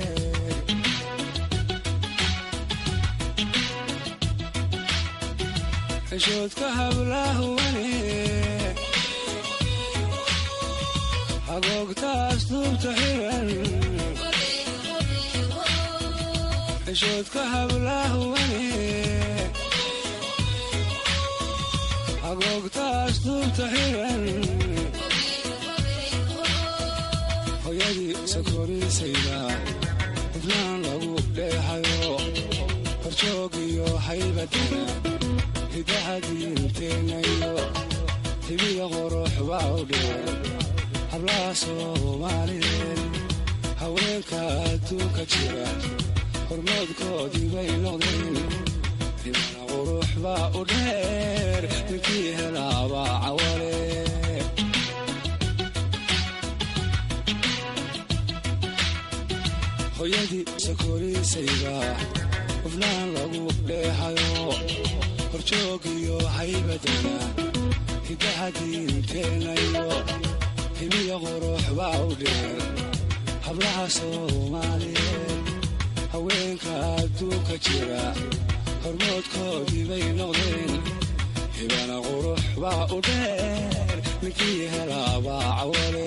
xishoodka hablaahwane hagoogtaas duubta xiran xishoodka hablaahwane hagoogtaas duubta xiran hoyadii sakoriisayda hubnaan lagu dheehayo horjoog iyo haybadana hidahadiinteenayo hibiya qurux baa u dheer hablaha soomaaliyeed haweenka adduunka jira hormoodkoodii bay noqdeen hibana qurux baa u dheer ninkii helaabaa cawale hoyadii sakoriisayda hubnaan lagu dheehayo horjoog iyo haybadana hidahadiinteenayo hibiya qurux baa u dheer hablaha soomaaliyeed haweenka adduunka jira hormoodkoodii bay noqdeen hibana qurux baa u dheer ninkii helaabaa cawale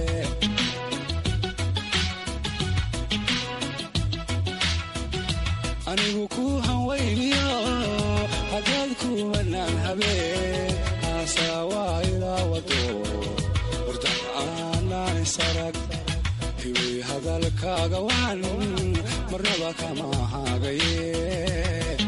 anigu ku hanweyniyo haddaad kuwanaan habeen haasaawaa ilaa wado wardan aanaan isarag hiwey hadalkaaga waan marnaba kama hagaye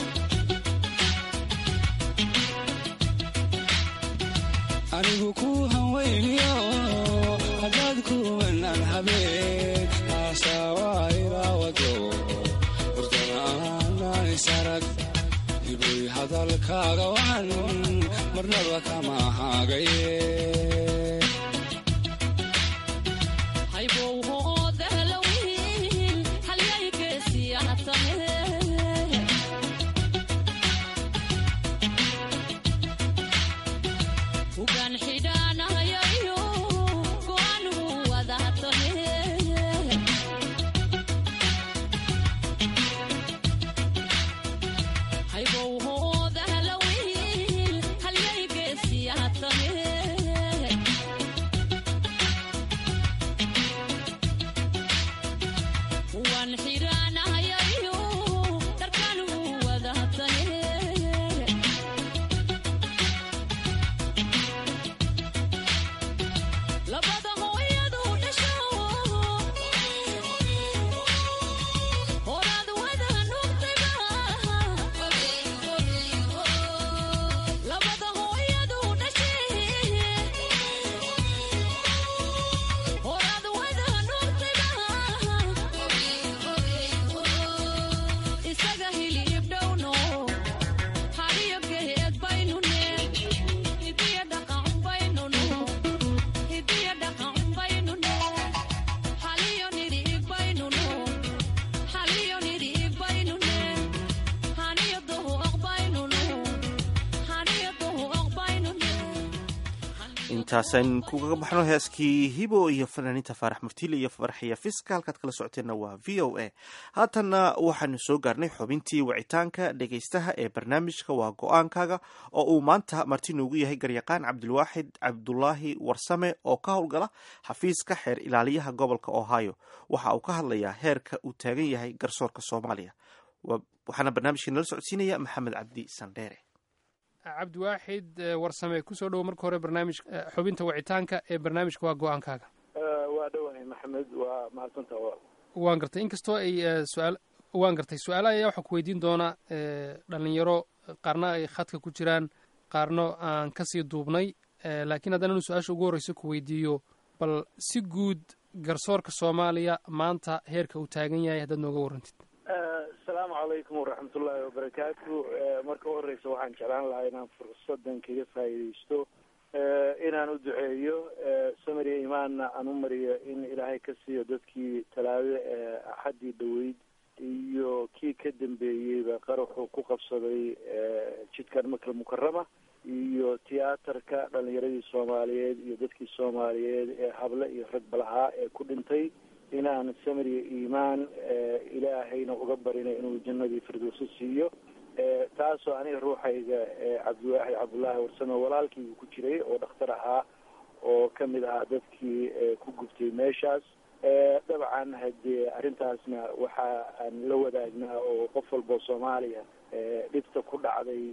anigu ku hanweyniyo haddaad kuwanaan habeen haasaawaa ilaa wado wardan hiboy hadalkaaga waan marnaba kama hagaye intaasaan kugaga baxno heeskii hibo iyo fanaaniinta faarax murtiile iyo farxiya fiska halkaad kala socoteenna waa v o a haatanna waxaanu soo gaarnay xubintii wicitaanka dhegaystaha ee barnaamijka waa go-aankaaga oo uu maanta marti noogu yahay garyaqaan cabdilwaaxid cabdulaahi warsame oo ka howlgala xafiiska xeer ilaaliyaha gobolka ohio waxa uu ka hadlayaa heerka uu taagan yahay garsoorka soomaaliya waxaana barnaamijka nala socodsiinaya maxamed cabdi sandheere cabdiwaaxid warsame kusoo dhowo marka hore barnaamij xubinta wicitaanka ee barnaamijka waa go-aankaaga waa dhowahay maxamed waa mahadsanta waan gartay inkastoo ay su-aal waan gartay su-aalaha ayaa waxaa ku weydiin doona dhalinyaro qaarna ay khadka ku jiraan qaarno aan kasii duubnay laakiin haddana inu su-aasha ugu horreysa ku weydiiyo bal si guud garsoorka soomaaliya maanta heerka uu taagan yahay haddaad nooga warrantid asalaamu calaykum waraxmatullaahi wabarakaatu marka u horeysa waxaan jeclaan lahaa inaan fursadan kaga faa'iidaysto inaan u duceeyo samariya imaanna aan u mariyo in ilaahay ka siiyo dadkii talaado ee axaddii dhaweyd iyo kii ka dambeeyeyba qaraxuu ku qabsaday jidkan makal mukarama iyo tiyaatarka dhalinyaradii soomaaliyeed iyo dadkii soomaaliyeed ee hable iyo rag balahaa ee ku dhintay inaan samriya iimaan ilaahayna uga barina inuu jannadii firdowso siiyo taasoo aniga ruuxayga cabdiwaaxid cabdullaahi warsame walaalkiigu ku jiray oo dhakhtar ahaa oo kamid ahaa dadkii ku gubtay meeshaas dabcan haddee arrintaasna waxa aan la wadaagnaa oo qof walboo soomaaliya dhibta ku dhacday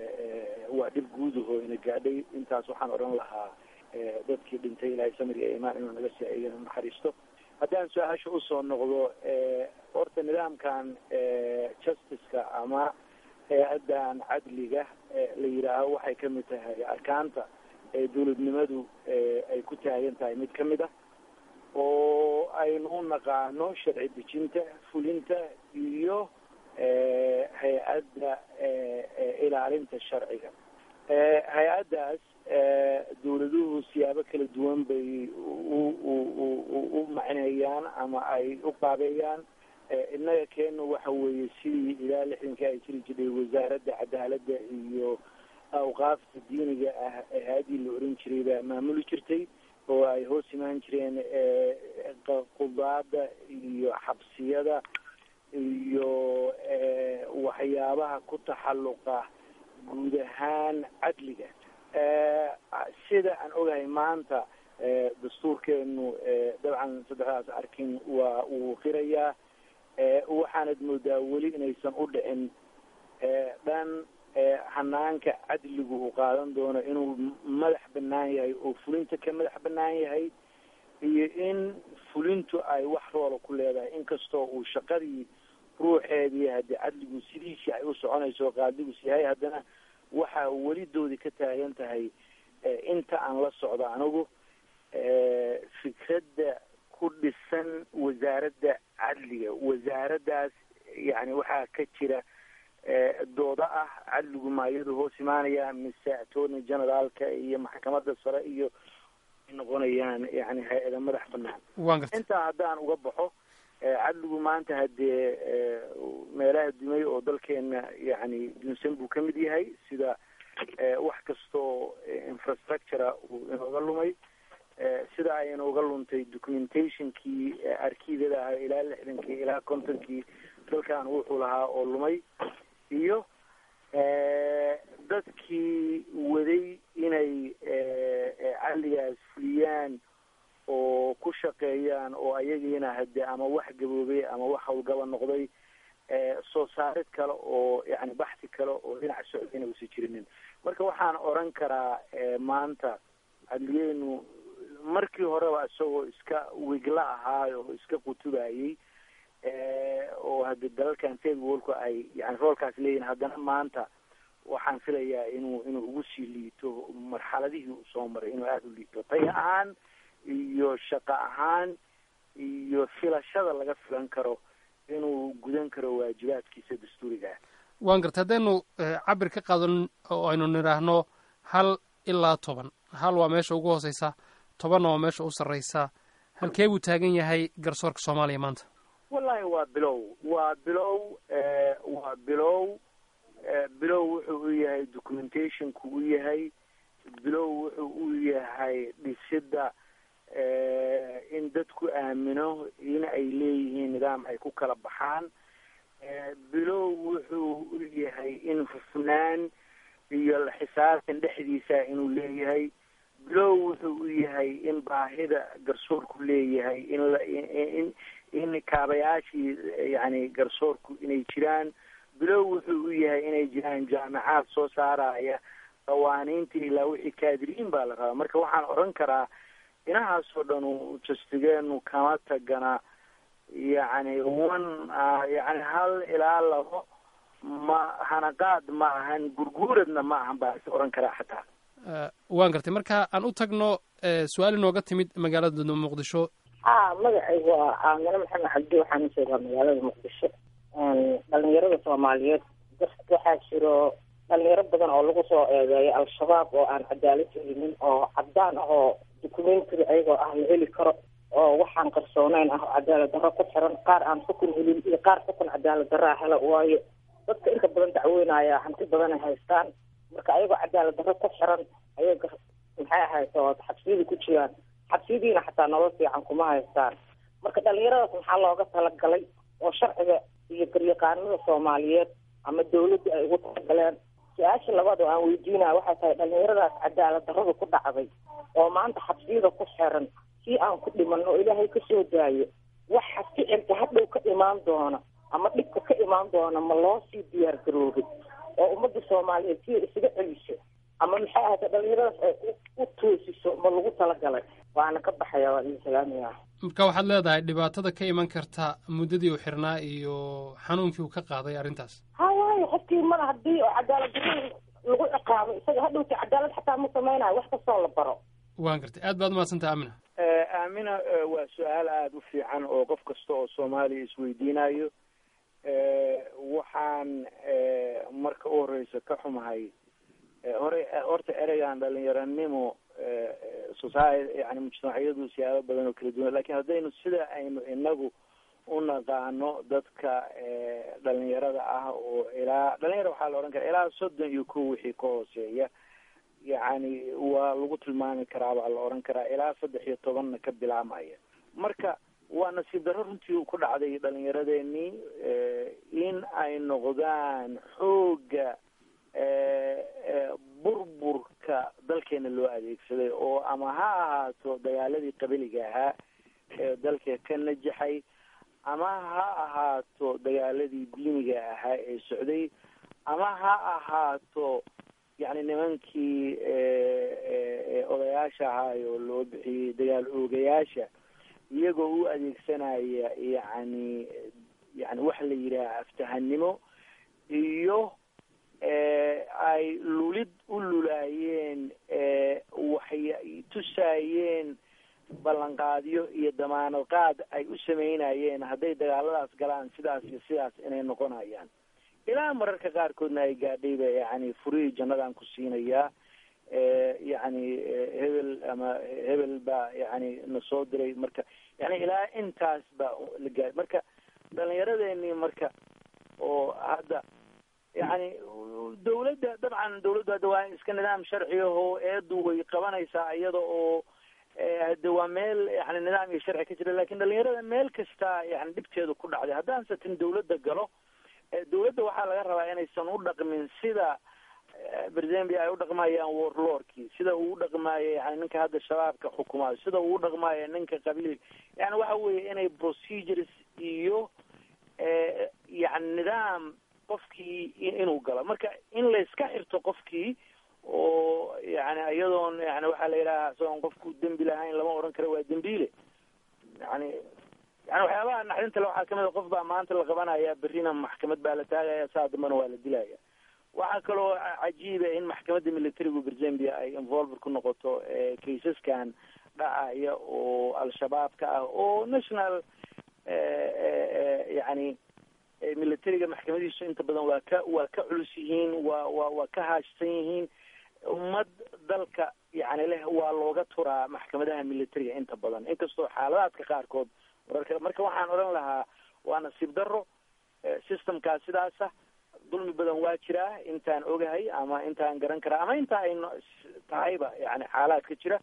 waa dhib guudaho ina gaadhay intaas waxaan odhan lahaa dadkii dhintay ilaahay samriga iimaan inuu naga sii ayagana naxariisto haddaan su-aasha usoo noqdo horta nidaamkan justiceka ama hay-addan cadliga la yidhaaho waxay kamid tahay arkaanta ee dowladnimadu ay ku taagan tahay mid kamid ah oo aynu u naqaano sharci dejinta fulinta iyo hay-adda ilaalinta sharciga hay-addaas dowladuhu siyaabo kala duwan bay u macneeyaan ama ay u qaabeeyaan innaga keenu waxa weeye sidii ilaa lixdankii ay jiri jiray wasaaradda cadaaladda iyo awqaafta diiniga ah ee hay-addii la oran jiray baa maamuli jirtay oo ay hoos imaan jireen qudaada iyo xabsiyada iyo waxyaabaha ku taxalluqa guud ahaan cadliga sida aan ogahay maanta dastuurkeenu dabcan saddexdaas arkin waa uu qirayaa waxaanad moodaa weli inaysan u dhicin dhan hanaanka cadligu uu qaadan doono inuu madax banaan yahay oo fulinta ka madax banaan yahay iyo in fulintu ay wax roola ku leedahay inkastoo uu shaqadii ruuxeedii haddii cadligu sidiisii ay u soconayso qaadigus yahay haddana waxa weli doodi ka taagan tahay inta aan la socdo anigu fikradda ku dhisan wasaaradda cadliga wasaaraddaas yani waxaa ka jira dooda ah cadligu ma iyadu hoos imaanaya mise attorney generaalka iyo maxkamadda sare iyo noqonayaan yani hay-ada madax banaan intaa haddaan uga baxo cadligu maanta haddee meelaha dumay oo dalkeena yani dunsan buu kamid yahay sida wax kastoo infrastructura uu inooga lumay sida ay inooga luntay documentationkii arkivada ah ilaa lixdankii ilaa kontonkii dalkan wuxuu lahaa oo lumay iyo dadkii waday inay cadligaas fuliyaan oo ku shaqeeyaan oo ayagiina hade ama wax gaboobay ama wax hawlgaba noqday soo saarid kale oo yani baxsi kale oo dhinac socdayna uusa jirinin marka waxaan odran karaa maanta cadligeenu markii horeba isagoo iska wigla ahaayo oo iska qutubayay oo hade dalalkan tegwolku ay yani roolkaas leeyihin haddana maanta waxaan filayaa inuu inuu ugu sii liito marxaladihii uu soo maray inuu aada u liito tay ahaan iyo shaqo ahaan iyo filashada laga filan karo inuu gudan karo waajibaadkiisa dastuuriga ah waan gartay haddaynu cabir ka qaadan oo aynu nidhaahno hal ilaa toban hal waa meesha ugu hooseysa tobanna waa meesha u sarreysa halkee buu taagan yahay garsoorka soomaaliya maanta wallahi waa bilow waa bilow waa bilow bilow wuxuu u yahay documentationku u yahay bilow wuxuu u yahay dhisidda in dadku aamino in ay leeyihiin nidaam ay ku kala baxaan bilow wuxuu u yahay in hufnaan iyo la xisaabtan dhexdiisa inuu leeyahay bilow wuxuu u yahay in baahida garsoorku leeyahay in la in in kaabayaashii yani garsoorku inay jiraan bilow wuxuu u yahay inay jiraan jaamacaad soo saaraya qawaaniinta ilaa wixii kaadiriin baa la rabaa marka waxaan odhan karaa inahaasoo dhan justigeenu kama tagana yacni one yani hal ilaa labo ma hanaqaad ma ahan gurguuradna ma ahan baa is odhan karaa xataa waan gartay marka aan u tagno su-aal inooga timid magaalada muqdisho ha magacaygu waa aamine maxamed cabdi waxaan usoogaa magaalada muqdisho dhalinyarada soomaaliyeed waxaa jiro dhalinyaro badan oo lagu soo eedeeyo al-shabaab oo aan cadaalad helinin oo cadaan ah oo documentary ayagoo ah la heli karo oo waxaan qarsooneyn ah oo cadaalad darro ku xiran qaar aan xukun helin iyo qaar xukun cadaalad darraa hela waayo dadka inta badan dacweynaya hanti badan ay haystaan marka ayagoo cadaalad darro ku xiran ayaga maxay ahayto xabsiyada ku jiraan xabsiyadiina xataa nolol fiican kuma haystaan marka dhalinyaradaas maxaa looga talagalay oo sharciga iyo garyaqaanada soomaaliyeed ama dawladda ay ugu talagaleen su-aasha labaad oo aan weydiinaya waxay tahay dhalinyaradaas cadaalad darrada ku dhacday oo maanta xabsiyada ku xiran si aan ku dhimanno oo ilaahay ka soo daayo waxa ficilka hadhow ka imaan doona ama dhibka ka imaan doona ma loo sii diyaar garoobay oo ummadda soomaaliyeed siya isaga celiso ama maxay ahayta dhalinyaradaas ay u toosiso ma lagu talagalay waana ka baxaya waa idin salaamaya marka waxaad leedahay dhibaatada ka iman karta muddadii uu xirnaa iyo xanuunkii uu ka qaaday arrintaas ha waayo qofkii mada hadii oo cadaalad darro lagu ciqaabo isaga hadhowti cadaalad xataa ma samaynayo wax kastoo la baro waan gartay aad baad umahadsantah amina aamina waa su-aal aada u fiican oo qof kasta oo soomaaliya isweydiinayo waxaan marka u horeysa ka xumahay hore horta ereygan dhalinyaranimo society yani mujtamacyadu siyaabo badan oo kala duwan lakin haddaynu sida aynu inagu u naqaano dadka dhalinyarada ah oo ilaa dhalinyara waxaa la odhan kara ilaa soddon iyo kow wixii ka hooseeya yacni waa lagu tilmaami karaa baa la odhan karaa ilaa saddex iyo tobanna ka bilaamaya marka waa nasiib darro runtii ku dhacday dhalinyaradeenii in ay noqdaan xoogga burburka dalkeena loo adeegsaday oo ama ha ahaato dagaaladii qabiliga ahaa ee dalka ka najaxay ama ha ahaato dagaaladii diiniga ahaa ee socday ama ha ahaato yacni nimankii odayaasha ahaayo loo bixiyey dagaal oogayaasha iyagoo u adeegsanaya yacni yani waxa la yidhaha aftahanimo iyo ay lulid u lulaayeen waxay tusaayeen ballanqaadyo iyo damaanad qaad ay u sameynayeen hadday dagaaladaas galaan sidaas iyo sidaas inay noqonayaan ilaa mararka qaarkoodna ay gaadhayba yani furihii jannadaan ku siinayaa yacni hebel ama hebel baa yani na soo diray marka yani ilaa intaas baa la gaadhay marka dhalinyaradeenii marka oo hadda yani dawladda dabcan dawladdu hadda waa iska nidaam sharci ahoo eedu way qabanaysaa iyada oo hade waa meel yani nidaam iyo sharci ka jira lakin dhalinyarada meel kasta yani dhibteedu ku dhacday haddaan satin dawladda galo dawladda waxaa laga rabaa inaysan u dhaqmin sida berzambia ay u dhaqmayaan warlordkii sida uu u dhaqmaayo yani ninka hadda shabaabka xukumaayo sida uu u dhaqmaayo ninka qabiil yani waxa weeye inay procedures iyo yani nidaam qofkii inuu galo marka in layska xirto qofkii oo yani iyadoon yani waxaa la yidhaha isagoon qofku dembi lahayn lama odhan karo waa dembiile yani yani waxyaabaha naxdinta le waxaa kamid a qof baa maanta la qabanaya berrina maxkamad baa la taagaya saa dambana waa la dilaya waxaa kaloo cajiiba in maxkamadda militarigu berzambia ay involver ku noqoto kaysaskan dhacaya oo al-shabaab ka ah oo national yani militariga maxkamadiisu inta badan waa ka waa ka culus yihiin waa wa waa ka haashsan yihiin ummad dalka yani leh waa looga turaa maxkamadaha militariga inta badan inkastoo xaaladaadka qaarkood mararka marka waxaan odhan lahaa waa nasiib darro systemkaas sidaasa dulmi badan waa jiraa intaan ogahay ama intaan garan karaa ama inta ay no- tahayba yani xaalaadka jira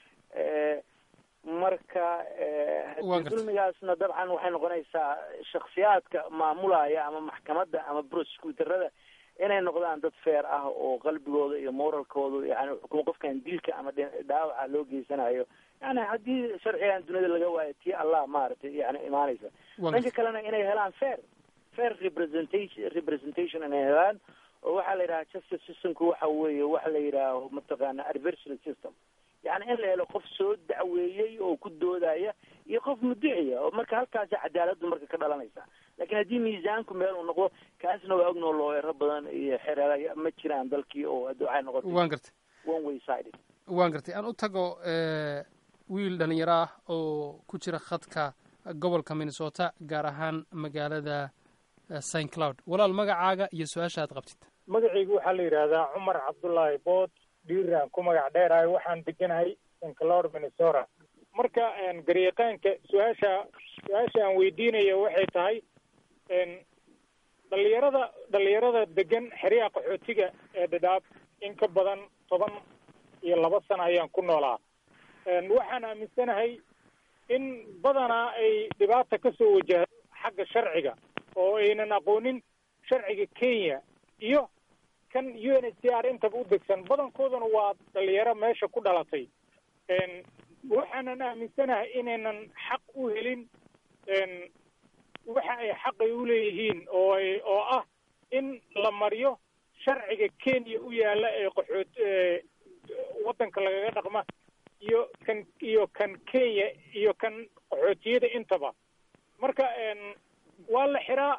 marka Waa hadii gartay. dulmigaasna dabcan waxay noqonaysaa shaksiyaadka maamulaya ama maxkamadda ama prosecutorada inay noqdaan dad feer ah oo qalbigooda iyo moralkooda yani xukumo qofkan dilka ama dhi- dhaawaca loo geysanayo yani haddii sharcigan duniyada laga waayo tii allah maaragtay yani imaanaysa Waa dhanka gartay. kalena inay helaan fair fair representation representation inay helaan oo waxaa la yidhaha justice systemku waxa weeye waxa la yidhaaho mataqaana adversary system yani in la helo qof soo dacweeyey oo ku doodaya iyo qof mudiciya oo marka halkaasi cadaaladdu marka ka dhalanaysa laakiin haddii miisaanku meel uu noqdo kaasna waa ognoo looyaro badan iyo xereera ma jiraan dalkii oo hadda waxay noqotay waan gartay one way sided waan gartay aan u tago eh, wiil dhalinyaro ah oo ku jira khadka gobolka minnesota gaar ahaan magaalada eh, st cloud walaal magacaaga iyo su-aasha aad qabtid magacaygu waxaa la yidhaahdaa cumar cabdullaahi bood dhiiraan ku magac dheerahay waxaan deganahay st cloud minnesota marka een, garyaqaanka su-aasha su-aasha aan weydiinayo waxay tahay een, dhalinyarada dhalinyarada degan xeryaha qaxootiga ee dhadhaab in ka badan toban iyo laba sano ayaan ku noolaa een, waxaan aaminsanahay in badanaa ay dhibaata ka soo wajahdo xagga sharciga oo aynan aqoonin sharciga kenya iyo kan u n h c r intaba u degsan badankooduna waa dhalinyaro meesha ku dhalatay een, waxaanan aaminsanahay inaynan xaq u helin een, waxa ay xaqay u leeyihiin oo ay oo ah in la mariyo sharciga kenya u yaala ee qaxoot ee waddanka lagaga dhaqma iyo kan iyo kan kenya iyo kan qaxootiyada intaba marka een, waa la xiraa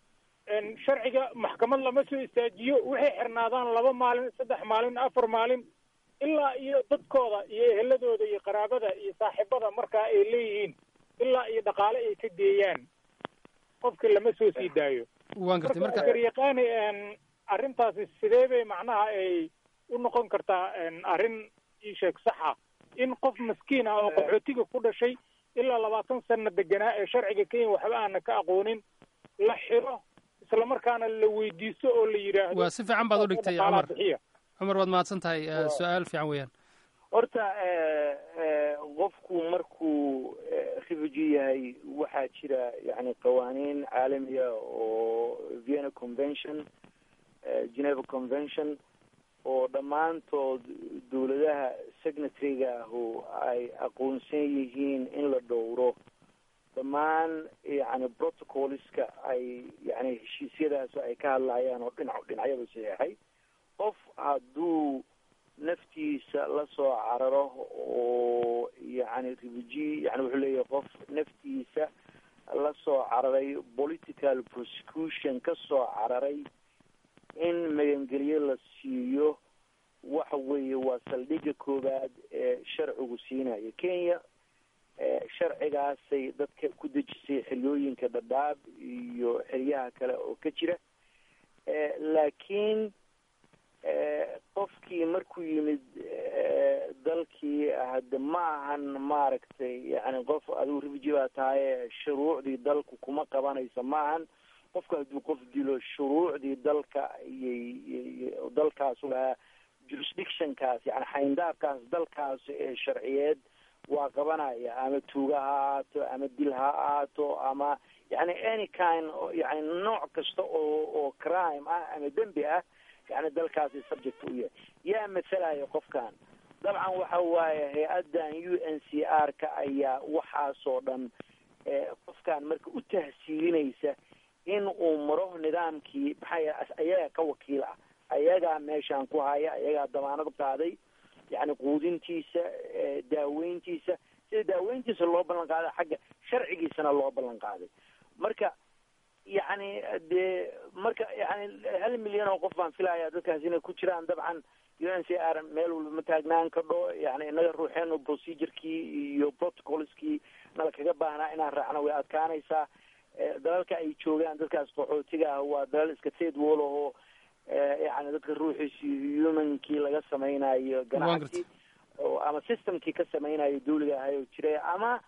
een, sharciga maxkamad lama soo istaajiyo waxay xirnaadaan laba maalin saddex maalin afar maalin ilaa iyo dadkooda iyo eheladooda iyo qaraabada iyo saaxiibada markaa ay leeyihiin ilaa iyo dhaqaale ay ka geeyaan qofka lama soo sii daayo waan gartay marka marka garyaqaani een, arrintaasi sidee bay macnaha ay u noqon kartaa een, arrin ii sheeg saxa in qof maskiin ah oo qaxootiga ku dhashay ilaa labaatan sana deganaa ee sharciga kenya waxba aana ka aqoonin la xiro islamarkaana la weydiisto oo la yidhaahdo waa si fiican baad u dhigtay dhaqaalaha cumar bixiya cumar waad mahadsan tahay eh, su-aal fiican weeyaan horta eh, eh, qofku markuu eh, refugee yahay waxaa jira yani qawaaniin caalamiya oo vienna convention eh, geneva convention oo dhammaantood dowladaha signatoryga ahu ay aqoonsan yihiin in la dhowro dhammaan yani protocolska ay yani heshiisyadaas ay ka hadlayaan oo dhinac dhinacyadu saxeexay qof hadduu naftiisa la soo cararo oo yani refugee yani wuxuu leeyahay qof naftiisa la soo cararay political prosecution ka soo cararay in magangelyo la siiyo waxa weeye waa saldhigga koowaad ee sharcigu siinayo kenya eh, sharcigaasay dadka ku dejisay xeryooyinka dhadhaab iyo xeryaha kale oo ka jira Eh, laakiin eh, qofkii markuu yimid eh, dalkii hadde ma ahan maaragtay yani qof adigu refugee baa tahay shuruucdii dalku kuma qabanayso ma ahan qofku hadduu qof dilo shuruucdii dalka iyay iyo dalkaasu lahaa jurisdictionkaas yani xayndaabkaas dalkaas ee sharciyeed waa qabanaya ama tuuga ha ahaato ama dil ha ahaato ama yani any kind o- yani nooc kasta oo oo crime ah ama dembi ah yani dalkaasi subject u yahay yaa masalaya qofkan dabcan waxa waaye hay-addan u n c r ka ayaa waxaasoo dhan eh, qofkan marka u tahsiilinaysa in uu maro nidaamkii maxaa yeele ayaga ka wakiil ah ayagaa meeshaan ku haya ayagaa damaanad qaaday yani quudintiisa eh, daaweyntiisa sida daaweyntiisa loo ballan qaaday xagga sharcigiisana loo ballan qaaday marka yani dee marka yani hal milyan oo qof baan filaya dadkaas inay ku jiraan dabcan u n c r meel walba ma taagnaan kadho yani inaga ruuxeenu procedurkii iyo protocolskii nala kaga baahnaa inaan raacno way adkaanaysaa Eh, dalalka ay joogaan dadkaas qaxootiga ah waa dalal iska trade wall ahoo eh, yani dadka ruuxiisi humankii laga samaynayo ganacsi oo ama systemkii ka samaynayo dawliga ahay oo jiray ama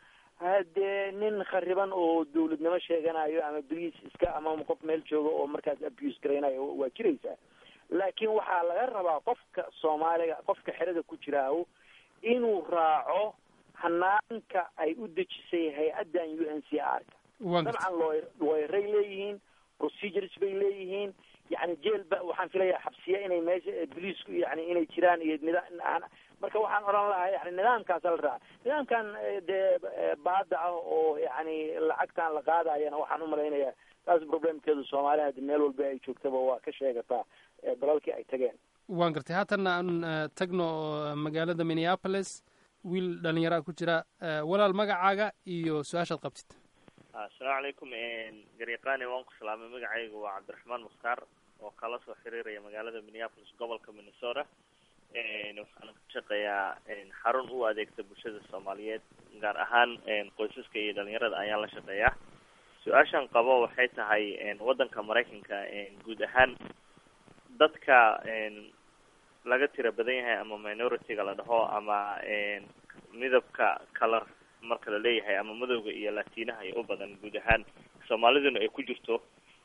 haddee nin khariban oo dawladnimo sheeganayo ama boliis iska ama qof meel jooga oo markaas abuse garaynayo waa jiraysaa laakiin waxaa laga rabaa qofka soomaaliga qofka xerada ku jiraaho inuu raaco hanaanka ay u dejisay hay-addan u n c r ka Waan gartay. dabcan looy looyaray leeyihiin procedures bay leeyihiin yani jeelba waxaan filayaa xabsiya inay meesha boliisku yani inay jiraan iyo nidaam marka waxaan odhan lahaa yani nidaamkaasa la raaca nidaamkan eh, dee eh, baada ah oo yani lacagtan la qaadayana waxaan umalaynayaa taas problemkeedu soomaaliya hadda meel walba ay joogtaba waa ka sheegataa eh, dalalkii ay tageen waan gartay haatanna aan eh, tagno oo magaalada minneapolis wiil dhallinyaraa ku jira Eh, walaal magacaaga iyo su-aashaad qabtid asalaamu calaykum garyaqaani waan ku salaamay magacayga waa cabdiraxmaan mukhtaar oo kala soo xiriiraya magaalada minneapolis gobolka minnesota waxaana ka shaqeeyaa xarun u adeegta bulshada soomaaliyeed gaar ahaan qoysaska iyo dhalinyarada ayaan la shaqeeyaa su-aashan qabo waxay tahay waddanka maraykanka guud ahaan dadka laga tira badan yahay ama minority-ga la dhaho ama midabka color marka la leeyahay ama madowga iyo latinaha iyo u badan guud ahaan soomaaliduna ay ku jirto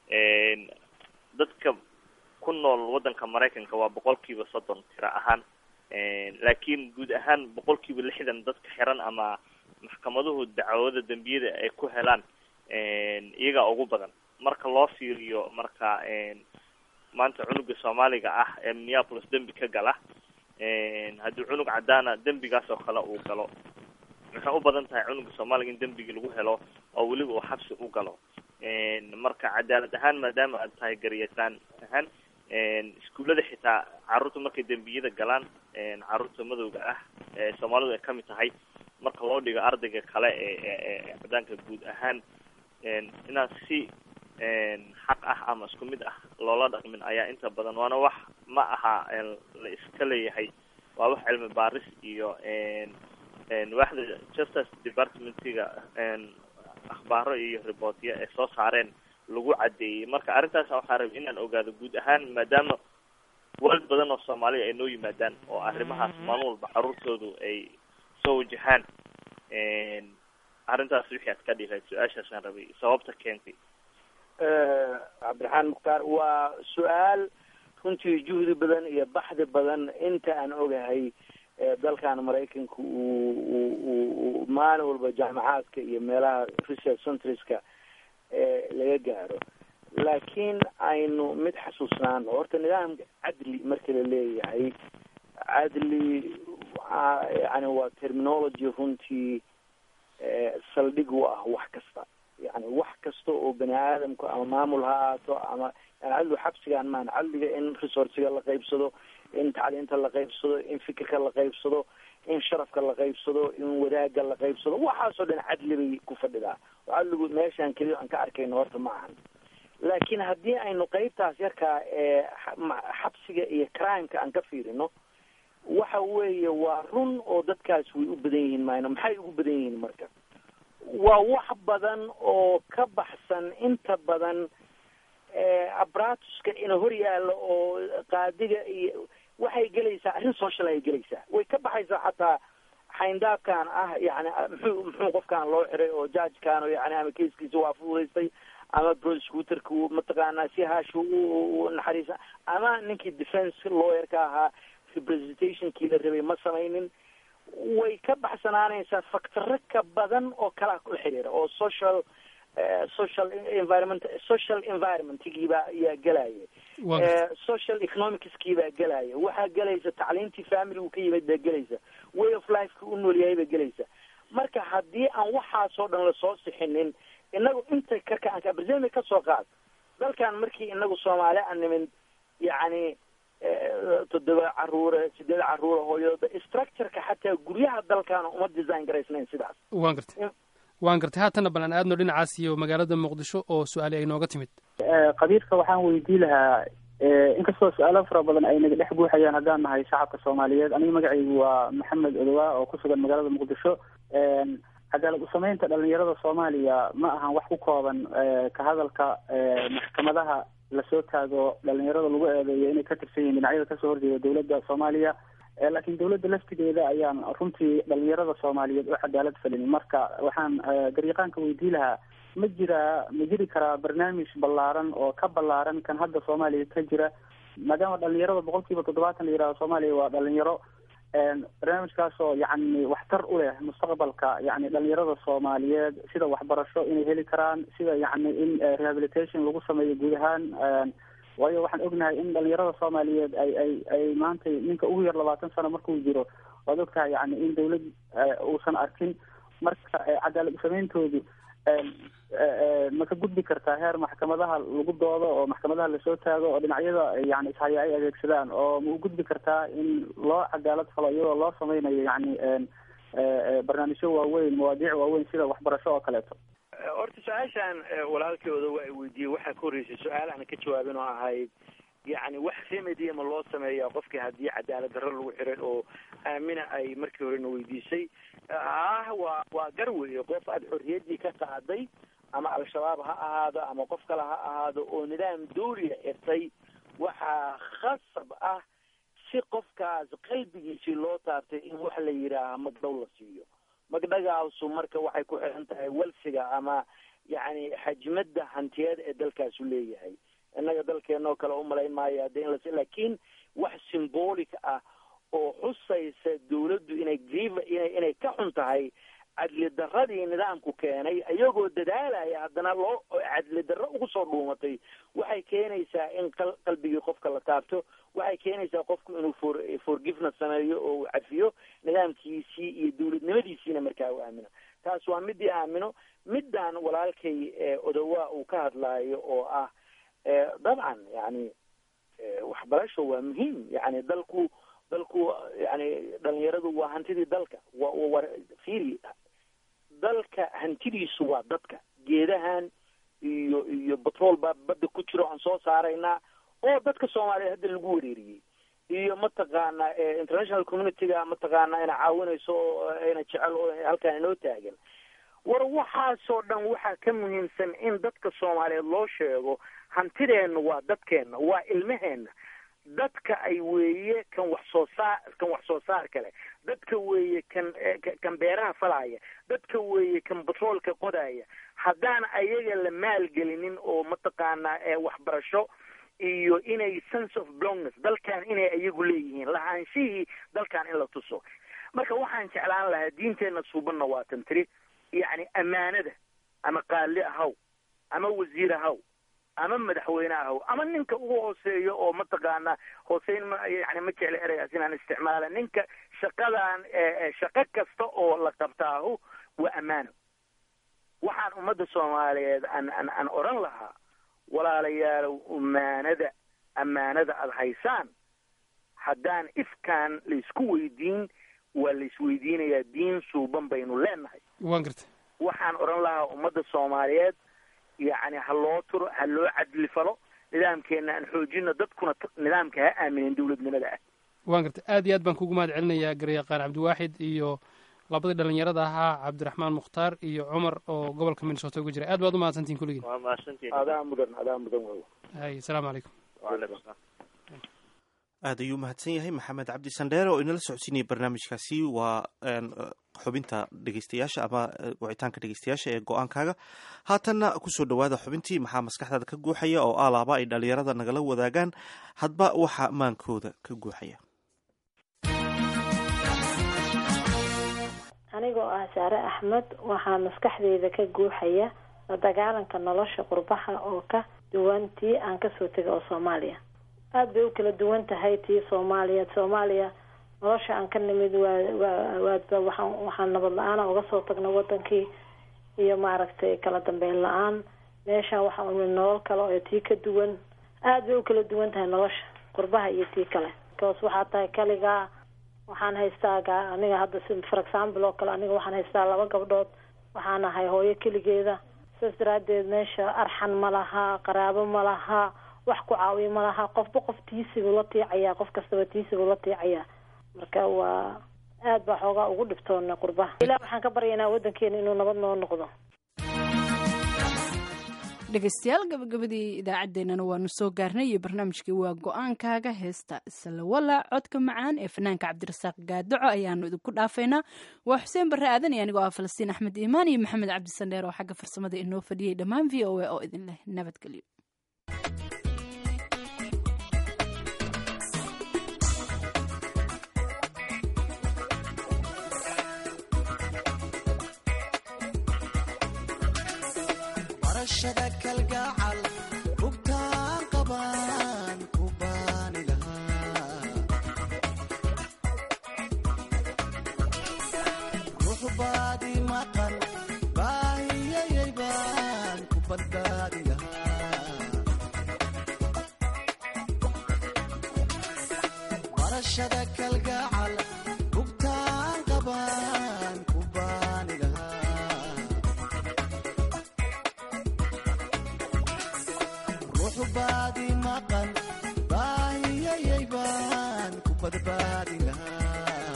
dadka ku nool waddanka maraykanka waa boqolkiiba soddon tiro ahaan laakiin guud ahaan boqolkiiba lixdan dadka xiran ama maxkamaduhu dacwada dembiyada ay ku helaan iyagaa ugu badan marka loo fiiriyo marka maanta cunuga soomaaliga ah ee minneapolis dembi ka gala haddii cunug caddaana dembigaas oo kale uu galo waxay u badan tahay cunuga soomaaliga in dembigii lagu helo oo weliba uu xabsi u galo marka cadaalad ahaan maadaama aad tahay garyataan ahaan iskuullada xitaa carruurta markay dembiyada galaan carruurta madowga ah ee soomaalidu ay kamid tahay marka loo dhigo ardayga kale ee cadaanka guud ahaan inaan si xaq ah ama isku mid ah loola dhaqmin ayaa inta badan waana wax ma aha la iska leeyahay waa wax cilmi baaris iyo waaxda justice departmentiga akhbaaro iyo ribootyo ay soo saareen lagu cadeeyey marka arrintaas waxaa rabay inaan ogaado guud ahaan maadaama walad badan oo soomaaliya ay noo yimaadaan oo arrimahaas maalin walba carruurtoodu ay soo wajahaan arrintaas wixii aad ka dhihayd su-aashaasaan rabay sababta keentay cabdiraxmaan mukhtaar waa su-aal runtii juhdi badan iyo baxdi badan inta aan ogahay dalkan maraykanka uu uu uu maalin walba jaamacaadka iyo meelaha research centreska laga gaaro laakiin aynu mid xasuusnaano horta nidaamka cadli marka la leeyahay cadli yani waa terminology runtii saldhig u ah wax kasta yani wax kasta oo bani aadamku ama maamul ha ahaato ama yani cadligu xabsigaan maan cadliga in resourciga la qaybsado in tacliinta la qaybsado in fikirka la qaybsado in sharafka la qaybsado in wadaagga la qaybsado waxaasoo dhan cadli bay ku fadhidaa oo cadligu meeshaan keliya aan ka arkayno horta ma ahan laakiin haddii aynu qeybtaas yarkaa ee xabsiga iyo crimeka aan ka fiirino waxa weeye waa run oo dadkaas way u badan yihiin mayno maxay ugu badan yihiin marka waa wax badan oo ka baxsan inta badan abratuska ina hor yaalla oo qaadiga iyo waxay gelaysaa arrin social ay gelaysaa way ka baxaysaa xataa xayndaabkan ah yani muxuu muxuu qofkan loo xiray oo judgekan oo yani ama keiskiisa waa fududaystay ama prosecutorka mataqaanaa si haashu u naxariisa ama ninkii defense lawyerka ahaa representationkii la rabay ma samaynin way ka baxsanaanaysaa factoro ka badan oo kalaa ku xiriira oo social social environment social environmentgiibaa ayaa gelaya social economicskiibaa gelaya waxaa gelaysa tacliintii familigu ka yimid baa gelaysa way of lifeka u nool yahay baa gelaysa marka haddii aan waxaasoo dhan lasoo sixinin inagu inta kakaanka brazilmi kasoo qaad dalkan markii inagu soomaali aan nimin yacni toddoba caruure sideed caruure hooyooda structureka xataa guryaha dalkaana uma design garaysnayn sidaas waan gartay waan gartay haatana bal aan aadno dhinacaas iyo magaalada muqdisho oo su-aali ay nooga timid qabiilka waxaan weydii lahaa inkastoo su-aalo fara badan ay naga dhex buuxayaan haddaan nahay shacabka soomaaliyeed aniga magacaygu waa maxamed odowa oo ku sugan magaalada muqdisho cadaalad usameynta dhalinyarada soomaaliya ma ahan wax ku kooban ka hadalka maxkamadaha lasoo taago dhalinyarada lagu eedeeyo inay ka tirsan yihiin dhinacyada kasoo horjeeda dowladda soomaaliya laakiin dowladda laftigeeda ayaan runtii dhalinyarada soomaaliyeed u cadaalad falin marka waxaan garyaqaanka weydii lahaa ma jiraa ma jiri karaa barnaamij ballaaran oo ka ballaaran kan hadda soomaaliya ka jira maadaama dhalinyarada boqol kiiba toddobaatan la yihahdo soomaaliya waa dhalinyaro barnaamijkaasoo yacni waxtar u leh mustaqbalka yani dhalinyarada soomaaliyeed sida waxbarasho inay heli karaan sida yacni in rehabilitation lagu sameeyo guud ahaan waayo waxaan ognahay in dhalinyarada soomaaliyeed ay ay ay maanta ninka ugu yar labaatan sano markuu jiro waad ogtahay yani in dawlad uusan arkin marka cadaalad usameyntoodu ma ka gudbi kartaa heer maxkamadaha lagu doodo oo maxkamadaha lasoo taago oo dhinacyada yani ishaya ay adeegsadaan oo ma u gudbi kartaa in loo cadaalad falo iyadoo loo sameynayo yani barnaamijyo waaweyn mawaadiic waaweyn sida waxbarasho oo kaleeto horta su-aashaan walaalkooda waa ay weydiiyey waxaa ka horreysay su-aal aan ka jawaabin oo ahayd yacni wax remedy ma loo sameeyaa qofkii haddii cadaalad darro lagu xiray oo aamina ay markii horena weydiisay ah waa waa gar weeye qof aada xorriyaddii ka qaaday ama al-shabaab ha ahaado ama qof kale ha ahaado oo nidaam dawliga xirtay waxaa khasab ah si qofkaas qalbigiisii loo taabtay in wax la yidhaaha magdhow la siiyo magdhagaasu marka waxay ku xiran tahay walsiga ama yacni xajmada hantiyeed ee dalkaasu leeyahay innaga dalkeenoo kale umalayn maayo hadda in las laakiin wax symbolic ah oo xusaysa dawladdu inay grieva inay inay ka xun tahay cadli darradii nidaamku keenay iyagoo dadaalaya haddana loo cadli darro ugu soo dhuumatay waxay keenaysaa in qa qalbigii qofka la taabto waxay keenaysaa qofku inuu for forgiveness sameeyo oo uu cafiyo nidaamkiisii iyo dawladnimadiisiina markaa u aamino taas waa midii aamino midaan walaalkay odawaa uu ka hadlaayo oo ah dabcan yani waxbarasho waa muhiim yani dalku dalku yani dhalinyaradu waa hantidii dalka wa wa fiiri dalka hantidiisu waa dadka geedahan iyo iyo batrool baa badda ku jiro aan soo saaraynaa oo dadka soomaaliyeed hadda lagu wareeriyey iyo mataqaana international communityga mataqaana ina caawinayso oo ina jecel oo halkaan inoo taagan war waxaasoo dhan waxaa ka muhiimsan in dadka soomaaliyeed loo sheego hantideenna waa dadkeenna waa ilmaheenna dadka ay weeye kan wax soo saar kan wax soo saar kale dadka weeye kan kan beeraha falaya dadka weeye kan batroolka qodaya haddaan ayaga la maalgelinin oo mataqaanaa waxbarasho iyo inay sense of belongness dalkan inay ayagu leeyihiin lahaanshihii dalkan in la tuso marka waxaan jeclaan lahaa diinteenna suubanna waa tan tiri yacni ammaanada ama qaali ahaw ama wasiir ahaw ama madaxweyne ahaw ama ninka ugu hooseeyo oo mataqaana hooseyn ma yani ma jecla ereygaas inaan isticmaala ninka shaqadan shaqo kasta oo la qabtaahu waa ammaano waxaan ummadda soomaaliyeed aan aan aan odhan lahaa walaalayaalow ammaanada ammaanada aada haysaan haddaan ifkaan laysku weydiin waa laisweydiinayaa diin suuban baynu leenahay waan garta waxaan odhan lahaa ummadda soomaaliyeed yacni ha loo turo ha loo cadli falo nidaamkeena aan xoojino dadkuna nidaamka ha aaminin dawladnimada ah waan garta aad iyo aad baan kugu mahad celinayaa garyaqaan cabdiwaaxid iyo labadii dhalinyarada ahaa cabdiraxmaan mukhtaar iyo cumar oo gobolka minnesota uga jira aad baad u mahadsantihin kulligiin waa mahadsantihin adaa mudan adaa mudan wey hay asalaamu calaykum waalaikum asalaam aad ayuu mahadsan yahay maxamed cabdi sandheere oo inala socodsiinaya barnaamijkaasi waa xubinta dhegeystayaasha ama wicitaanka dhegeystayaasha ee go-aankaaga haatanna kusoo dhowaada xubintii maxaa maskaxdaada ka guuxaya oo alaaba ay dhalinyarada nagala wadaagaan hadba waxa maankooda ka guuxaya anigoo ah saare axmed waxaa maskaxdeyda ka guuxaya la dagaalanka nolosha qurbaha oo ka duwan tii aan kasoo tegay oo soomaaliya aada bay u kala duwan tahay tii soomaaliya soomaaliya nolosha aan ka nimid waa waa waadba waxaan waxaan nabad la-aana uga soo tagna wadankii iyo maaragtay kala dambeyn la-aan meeshaan waxaa umid nolol kale oo tii ka duwan aada bay u kala duwan tahay nolosha qurbaha iyo tii kale bcause waxaa tahay kaligaa waxaan haystaa ga aniga hadda si for example oo kale aniga waxaan haystaa laba gabdhood waxaan ahay hooyo keligeeda saas daraadeed meesha arxan ma laha qaraabo ma laha wax ku caawiya ma laha qofba qof tiisibuu la tiicayaa qof kastaba tiisibuu la tiicayaa marka waa aad baa xoogaa ugu dhibtoona qurbaha ilah waxaan ka baryaynaa wadankeena inuu nabad noo noqdo dhegaystayaal gabagabadii idaacaddeenana waanu soo gaarnay iyo barnaamijkii waa go-aankaaga heesta islawala codka macaan ee fanaanka cabdirasaaq gaadaco ayaanu idinku dhaafaynaa waa xuseen barre aadan iyo anigoo ah falastiin axmed iimaan iyo maxamed cabdisandheer oo xagga farsamada inoo fadhiyey dhammaan v o a oo idin leh nabadgelyo barashada kalgacal bugtaan qabaan ku baani lahaa ruux baadi maqan baahiyayay baan ku badbaadi lahaa barashada kalgacal bugtaan qabaan ku baani lahaa ruux baadi maqan baahiyayay baan ku badbaadi lahaa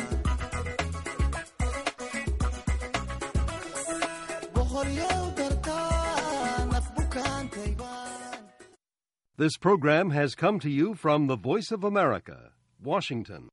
boqolyow dartaa naf bukaantay baan This program has come to you from the Voice of America, Washington.